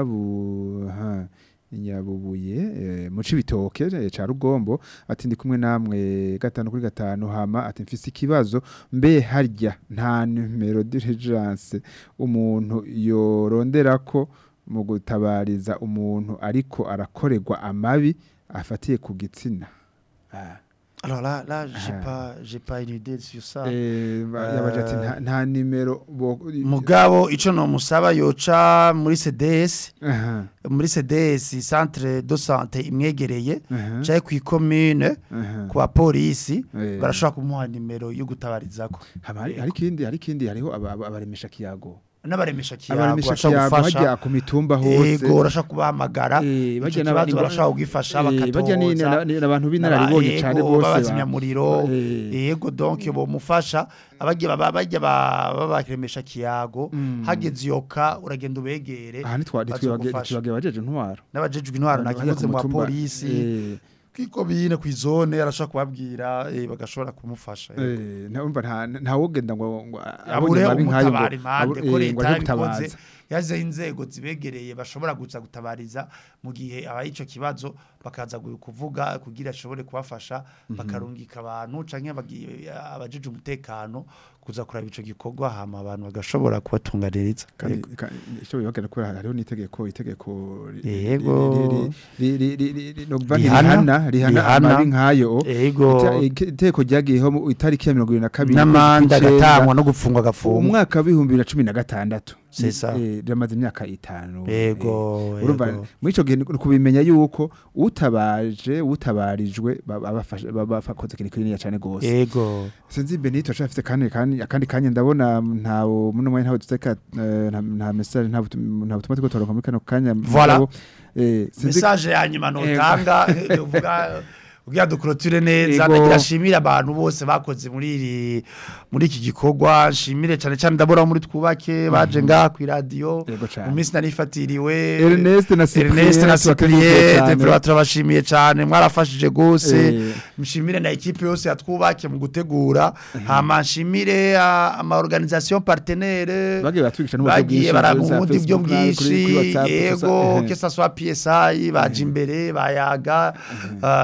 [SPEAKER 3] inyabu ha, inyabubuye eh, mu cibitoke eh, ca rugombo ati ndi kumwe namwe gatanu kuri gatanu hama ati mfise ikibazo mbe harya nta numero d'urgence umuntu yoronderako mu gutabariza umuntu ariko arakorerwa amabi afatiye ku gitsina ah.
[SPEAKER 4] alors là là j'ai
[SPEAKER 3] Ah.
[SPEAKER 4] pas j'ai pas une idée sur ça
[SPEAKER 3] Eh, ba- yabaje ati nta- nta nimero bo-
[SPEAKER 4] mugabo ico no musaba yoca muri CDS
[SPEAKER 3] Aha,
[SPEAKER 4] muri CDS centre de santé imwegereye
[SPEAKER 3] aha,
[SPEAKER 4] caye ku commune
[SPEAKER 3] aha.
[SPEAKER 4] ku bapolisi
[SPEAKER 3] Eh.
[SPEAKER 4] barashobora kumuha nimero yo gutabarizako
[SPEAKER 3] Hama hari hari ikindi hari ikindi hariho aba- aba- abaremesha kiyago
[SPEAKER 4] n'abaremesha kiyago
[SPEAKER 3] abaremesha
[SPEAKER 4] bashobora
[SPEAKER 3] kiyago
[SPEAKER 4] gufasha
[SPEAKER 3] hajya ku mitumba hose
[SPEAKER 4] yego urashaka kubahamagara
[SPEAKER 3] Eh,
[SPEAKER 4] icyo
[SPEAKER 3] bajya
[SPEAKER 4] kibazo
[SPEAKER 3] n'aba-
[SPEAKER 4] barashaka kugifasha
[SPEAKER 3] Eh, bajya ni-
[SPEAKER 4] bakatoza
[SPEAKER 3] na- ni- n'abantu b'inararibonye cyane bose ba-
[SPEAKER 4] babazimyamuriro
[SPEAKER 3] Eh.
[SPEAKER 4] yego donc bomufasha abagiye baba bajya babaremesha kiyago hageze iyo ka uragenda ubegere
[SPEAKER 3] aha ntitwa- ntitwibage
[SPEAKER 4] bazogufasha.
[SPEAKER 3] ntitwibage abajeje intwaro
[SPEAKER 4] n'abajejwe intwaro
[SPEAKER 3] Hajya
[SPEAKER 4] nakivuze
[SPEAKER 3] ku
[SPEAKER 4] mu
[SPEAKER 3] mutumba,
[SPEAKER 4] bapolisi
[SPEAKER 3] eh,
[SPEAKER 4] kwikobine kw'izone arashobora kubabwira eh, bagashobora kumufasha yego.
[SPEAKER 3] eh, ntumva nta ntawugenda ngo ngo
[SPEAKER 4] abure
[SPEAKER 3] abonye amabi nk'ayo ngo-
[SPEAKER 4] umutabara impande
[SPEAKER 3] abu-
[SPEAKER 4] ko
[SPEAKER 3] eh, ngo
[SPEAKER 4] leta
[SPEAKER 3] aje
[SPEAKER 4] yabikoze
[SPEAKER 3] gutabaza
[SPEAKER 4] yazeho inzego zibegereye bashobora guza gutabariza mu gihe abaye ico kibazo bakaza gu- kuvuga kugira ashobore kubafasha bakarungika abantu canke abagi- abajeje umutekano kuza kuraba ico gikorwa hama abantu bagashobora kubatunganiriza
[SPEAKER 3] kandi ka- icyo bibagara ko hariho n'itegeko itegeko ri-
[SPEAKER 4] Yego.
[SPEAKER 3] ri- ri- ri- ri- ri- ri- novuga nti
[SPEAKER 4] Rihana.
[SPEAKER 3] rihana rihana
[SPEAKER 4] Rihana.
[SPEAKER 3] amabi nk'ayo
[SPEAKER 4] Ego.
[SPEAKER 3] Ita- ike- itegeko ryagiyeho mu itariki ya mirongo irindwi na kabiri
[SPEAKER 4] n'amande
[SPEAKER 3] ukwezi kw'icenda,
[SPEAKER 4] agatangwa no gupfungwa agafungwa
[SPEAKER 3] umwaka w'ibihumbi bibiri na cumi na gatandatu
[SPEAKER 4] C'est ça.
[SPEAKER 3] Eh, riramaze imyaka itanu
[SPEAKER 4] Ego,
[SPEAKER 3] Eh, urumva
[SPEAKER 4] ego.
[SPEAKER 3] muri ico gihe ni kubimenya yuko utabaje utabarijwe baba bafashe- baba bakoze ikintu kinini cyane gose
[SPEAKER 4] ego
[SPEAKER 3] sinzi benito ashafite kandi kandi akandi kanya ndabona ntawo muno mwanya ntawo duteka eh, nta nta message nta butum- nta butumwa twitoronka muri kano kanya
[SPEAKER 4] Voilà.
[SPEAKER 3] mugabo, eh sinzi
[SPEAKER 4] message ya nyuma notanga eh, uvuga ugira dukurotire neza
[SPEAKER 3] Ego.
[SPEAKER 4] ndagira shimira abantu bose bakoze muri iri muri iki gikorwa shimire cyane cyane ndabura muri twubake baje ngaha ku radio
[SPEAKER 3] Yego cane.
[SPEAKER 4] mu minsi narifatiriwe
[SPEAKER 3] Ernest na Cyprien
[SPEAKER 4] Ernest na
[SPEAKER 3] tubakengurukiye
[SPEAKER 4] Cyprien
[SPEAKER 3] cane.
[SPEAKER 4] Devra turabashimiye cyane mwarafashije gose
[SPEAKER 3] Eh.
[SPEAKER 4] mshimire na ekipe yose yatwubake mu gutegura hama nshimire ah, ama organisation partenaire
[SPEAKER 3] bagiye batwigisha n'uburyo
[SPEAKER 4] bagiye
[SPEAKER 3] bwinshi
[SPEAKER 4] baramundi
[SPEAKER 3] za
[SPEAKER 4] buryo
[SPEAKER 3] Facebook, kuri- kuri
[SPEAKER 4] bwinshi
[SPEAKER 3] WhatsApp,
[SPEAKER 4] yego
[SPEAKER 3] gusa, eh.
[SPEAKER 4] que ça soit PSI baje imbere bayaga uh, ba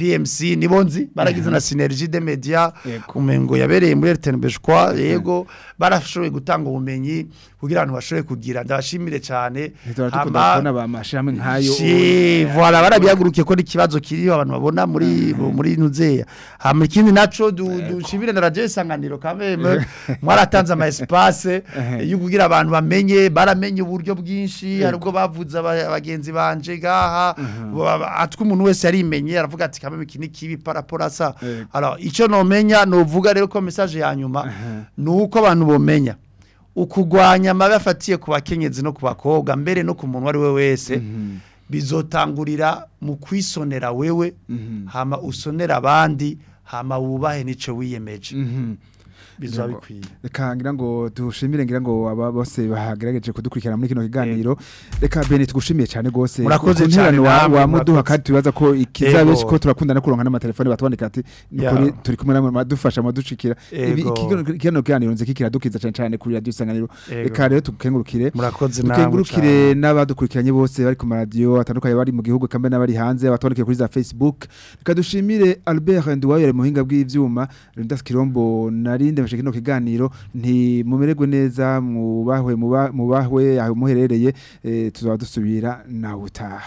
[SPEAKER 4] BMC nibonzi baragize na synergie de media
[SPEAKER 3] Yego.
[SPEAKER 4] umengo yabereye muri RTNB kwa yego barashoboye gutanga ubumenyi kugira abantu bashobore kugira ndabashimire cyane
[SPEAKER 3] Ntitwara dukunda
[SPEAKER 4] Hama-
[SPEAKER 3] kubona ba mashami nkayo
[SPEAKER 4] Si, voilà barabihagurukiye ko n'ikibazo kiriho abantu babona muri muri nuzeya hama ikindi naco du- dushimire na radio isanganiro kameme mwaratanze ama espace yo kugira abantu bamenye baramenye uburyo bwinshi hari ubwo bavuze aba- abagenzi banje gaha atwe umuntu wese yarimenye aravuga ati kameme iki ni kibi parapora sa
[SPEAKER 3] Yego.
[SPEAKER 4] alors ico nomenya novuga rero ko message ya nyuma nuko abantu bomenya ukugwanya amabi afatiye ku bakenyezi no ku bakobwa mbere no ku muntu ari we wese bizotangurira mu kwisonera wewe hama usonera abandi hama wubahe nico wiyemeje bizoba
[SPEAKER 3] Ngo-
[SPEAKER 4] bikwiye
[SPEAKER 3] reka ngira ngo dushimire ngira ngo aba bose bahagerageje kudukurikirana muri kino kiganiro reka bene tugushimiye cyane gose
[SPEAKER 4] Murakoze
[SPEAKER 3] ku ntererano
[SPEAKER 4] cyane
[SPEAKER 3] wa-
[SPEAKER 4] namwe,
[SPEAKER 3] wa muduha
[SPEAKER 4] murakoze.
[SPEAKER 3] kandi tubaza ko ikizabe
[SPEAKER 4] Ego.
[SPEAKER 3] ko turakunda no kuronka n'amatelefone batwandika ati
[SPEAKER 4] Ya.
[SPEAKER 3] nukuri turi kumwe namwe madufasha madushikira ibi
[SPEAKER 4] Ego.
[SPEAKER 3] iki- kino kiganiro nzi kikiradukiza cyane cyane kuri radio isanganiro
[SPEAKER 4] Ego.
[SPEAKER 3] reka rero tukengurukire
[SPEAKER 4] murakoze namwe
[SPEAKER 3] dukengurukire n'abadukurikiranye bose bari ku maradiyo atandukanye bari mu gihugu kambe n'abari hanze abatwandikiye kuri za Facebook reka dushimire Albert Nduwayo mu buhinga bw'ivyuma Lindas Kirombo narinde mfashe kino kiganiro nti mumererwe neza mubahwe muba- mubahwe aho muherereye eh, tuzaba dusubira nawe utaha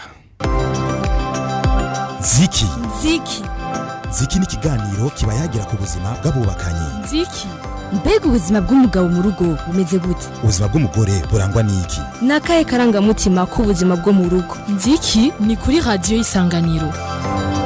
[SPEAKER 2] ziki
[SPEAKER 1] Ziki.
[SPEAKER 2] ziki ni ikiganiro kiba yagira ku buzima bw'abubakanye
[SPEAKER 1] Ziki. Mbega ubuzima bw'umugabo mu rugo bumeze gute?
[SPEAKER 2] ubuzima bw'umugore burangwa n'iki
[SPEAKER 1] Ni akahe karangamutima k'ubuzima bwo mu rugo? Ziki ni kuri radiyo isanganiro.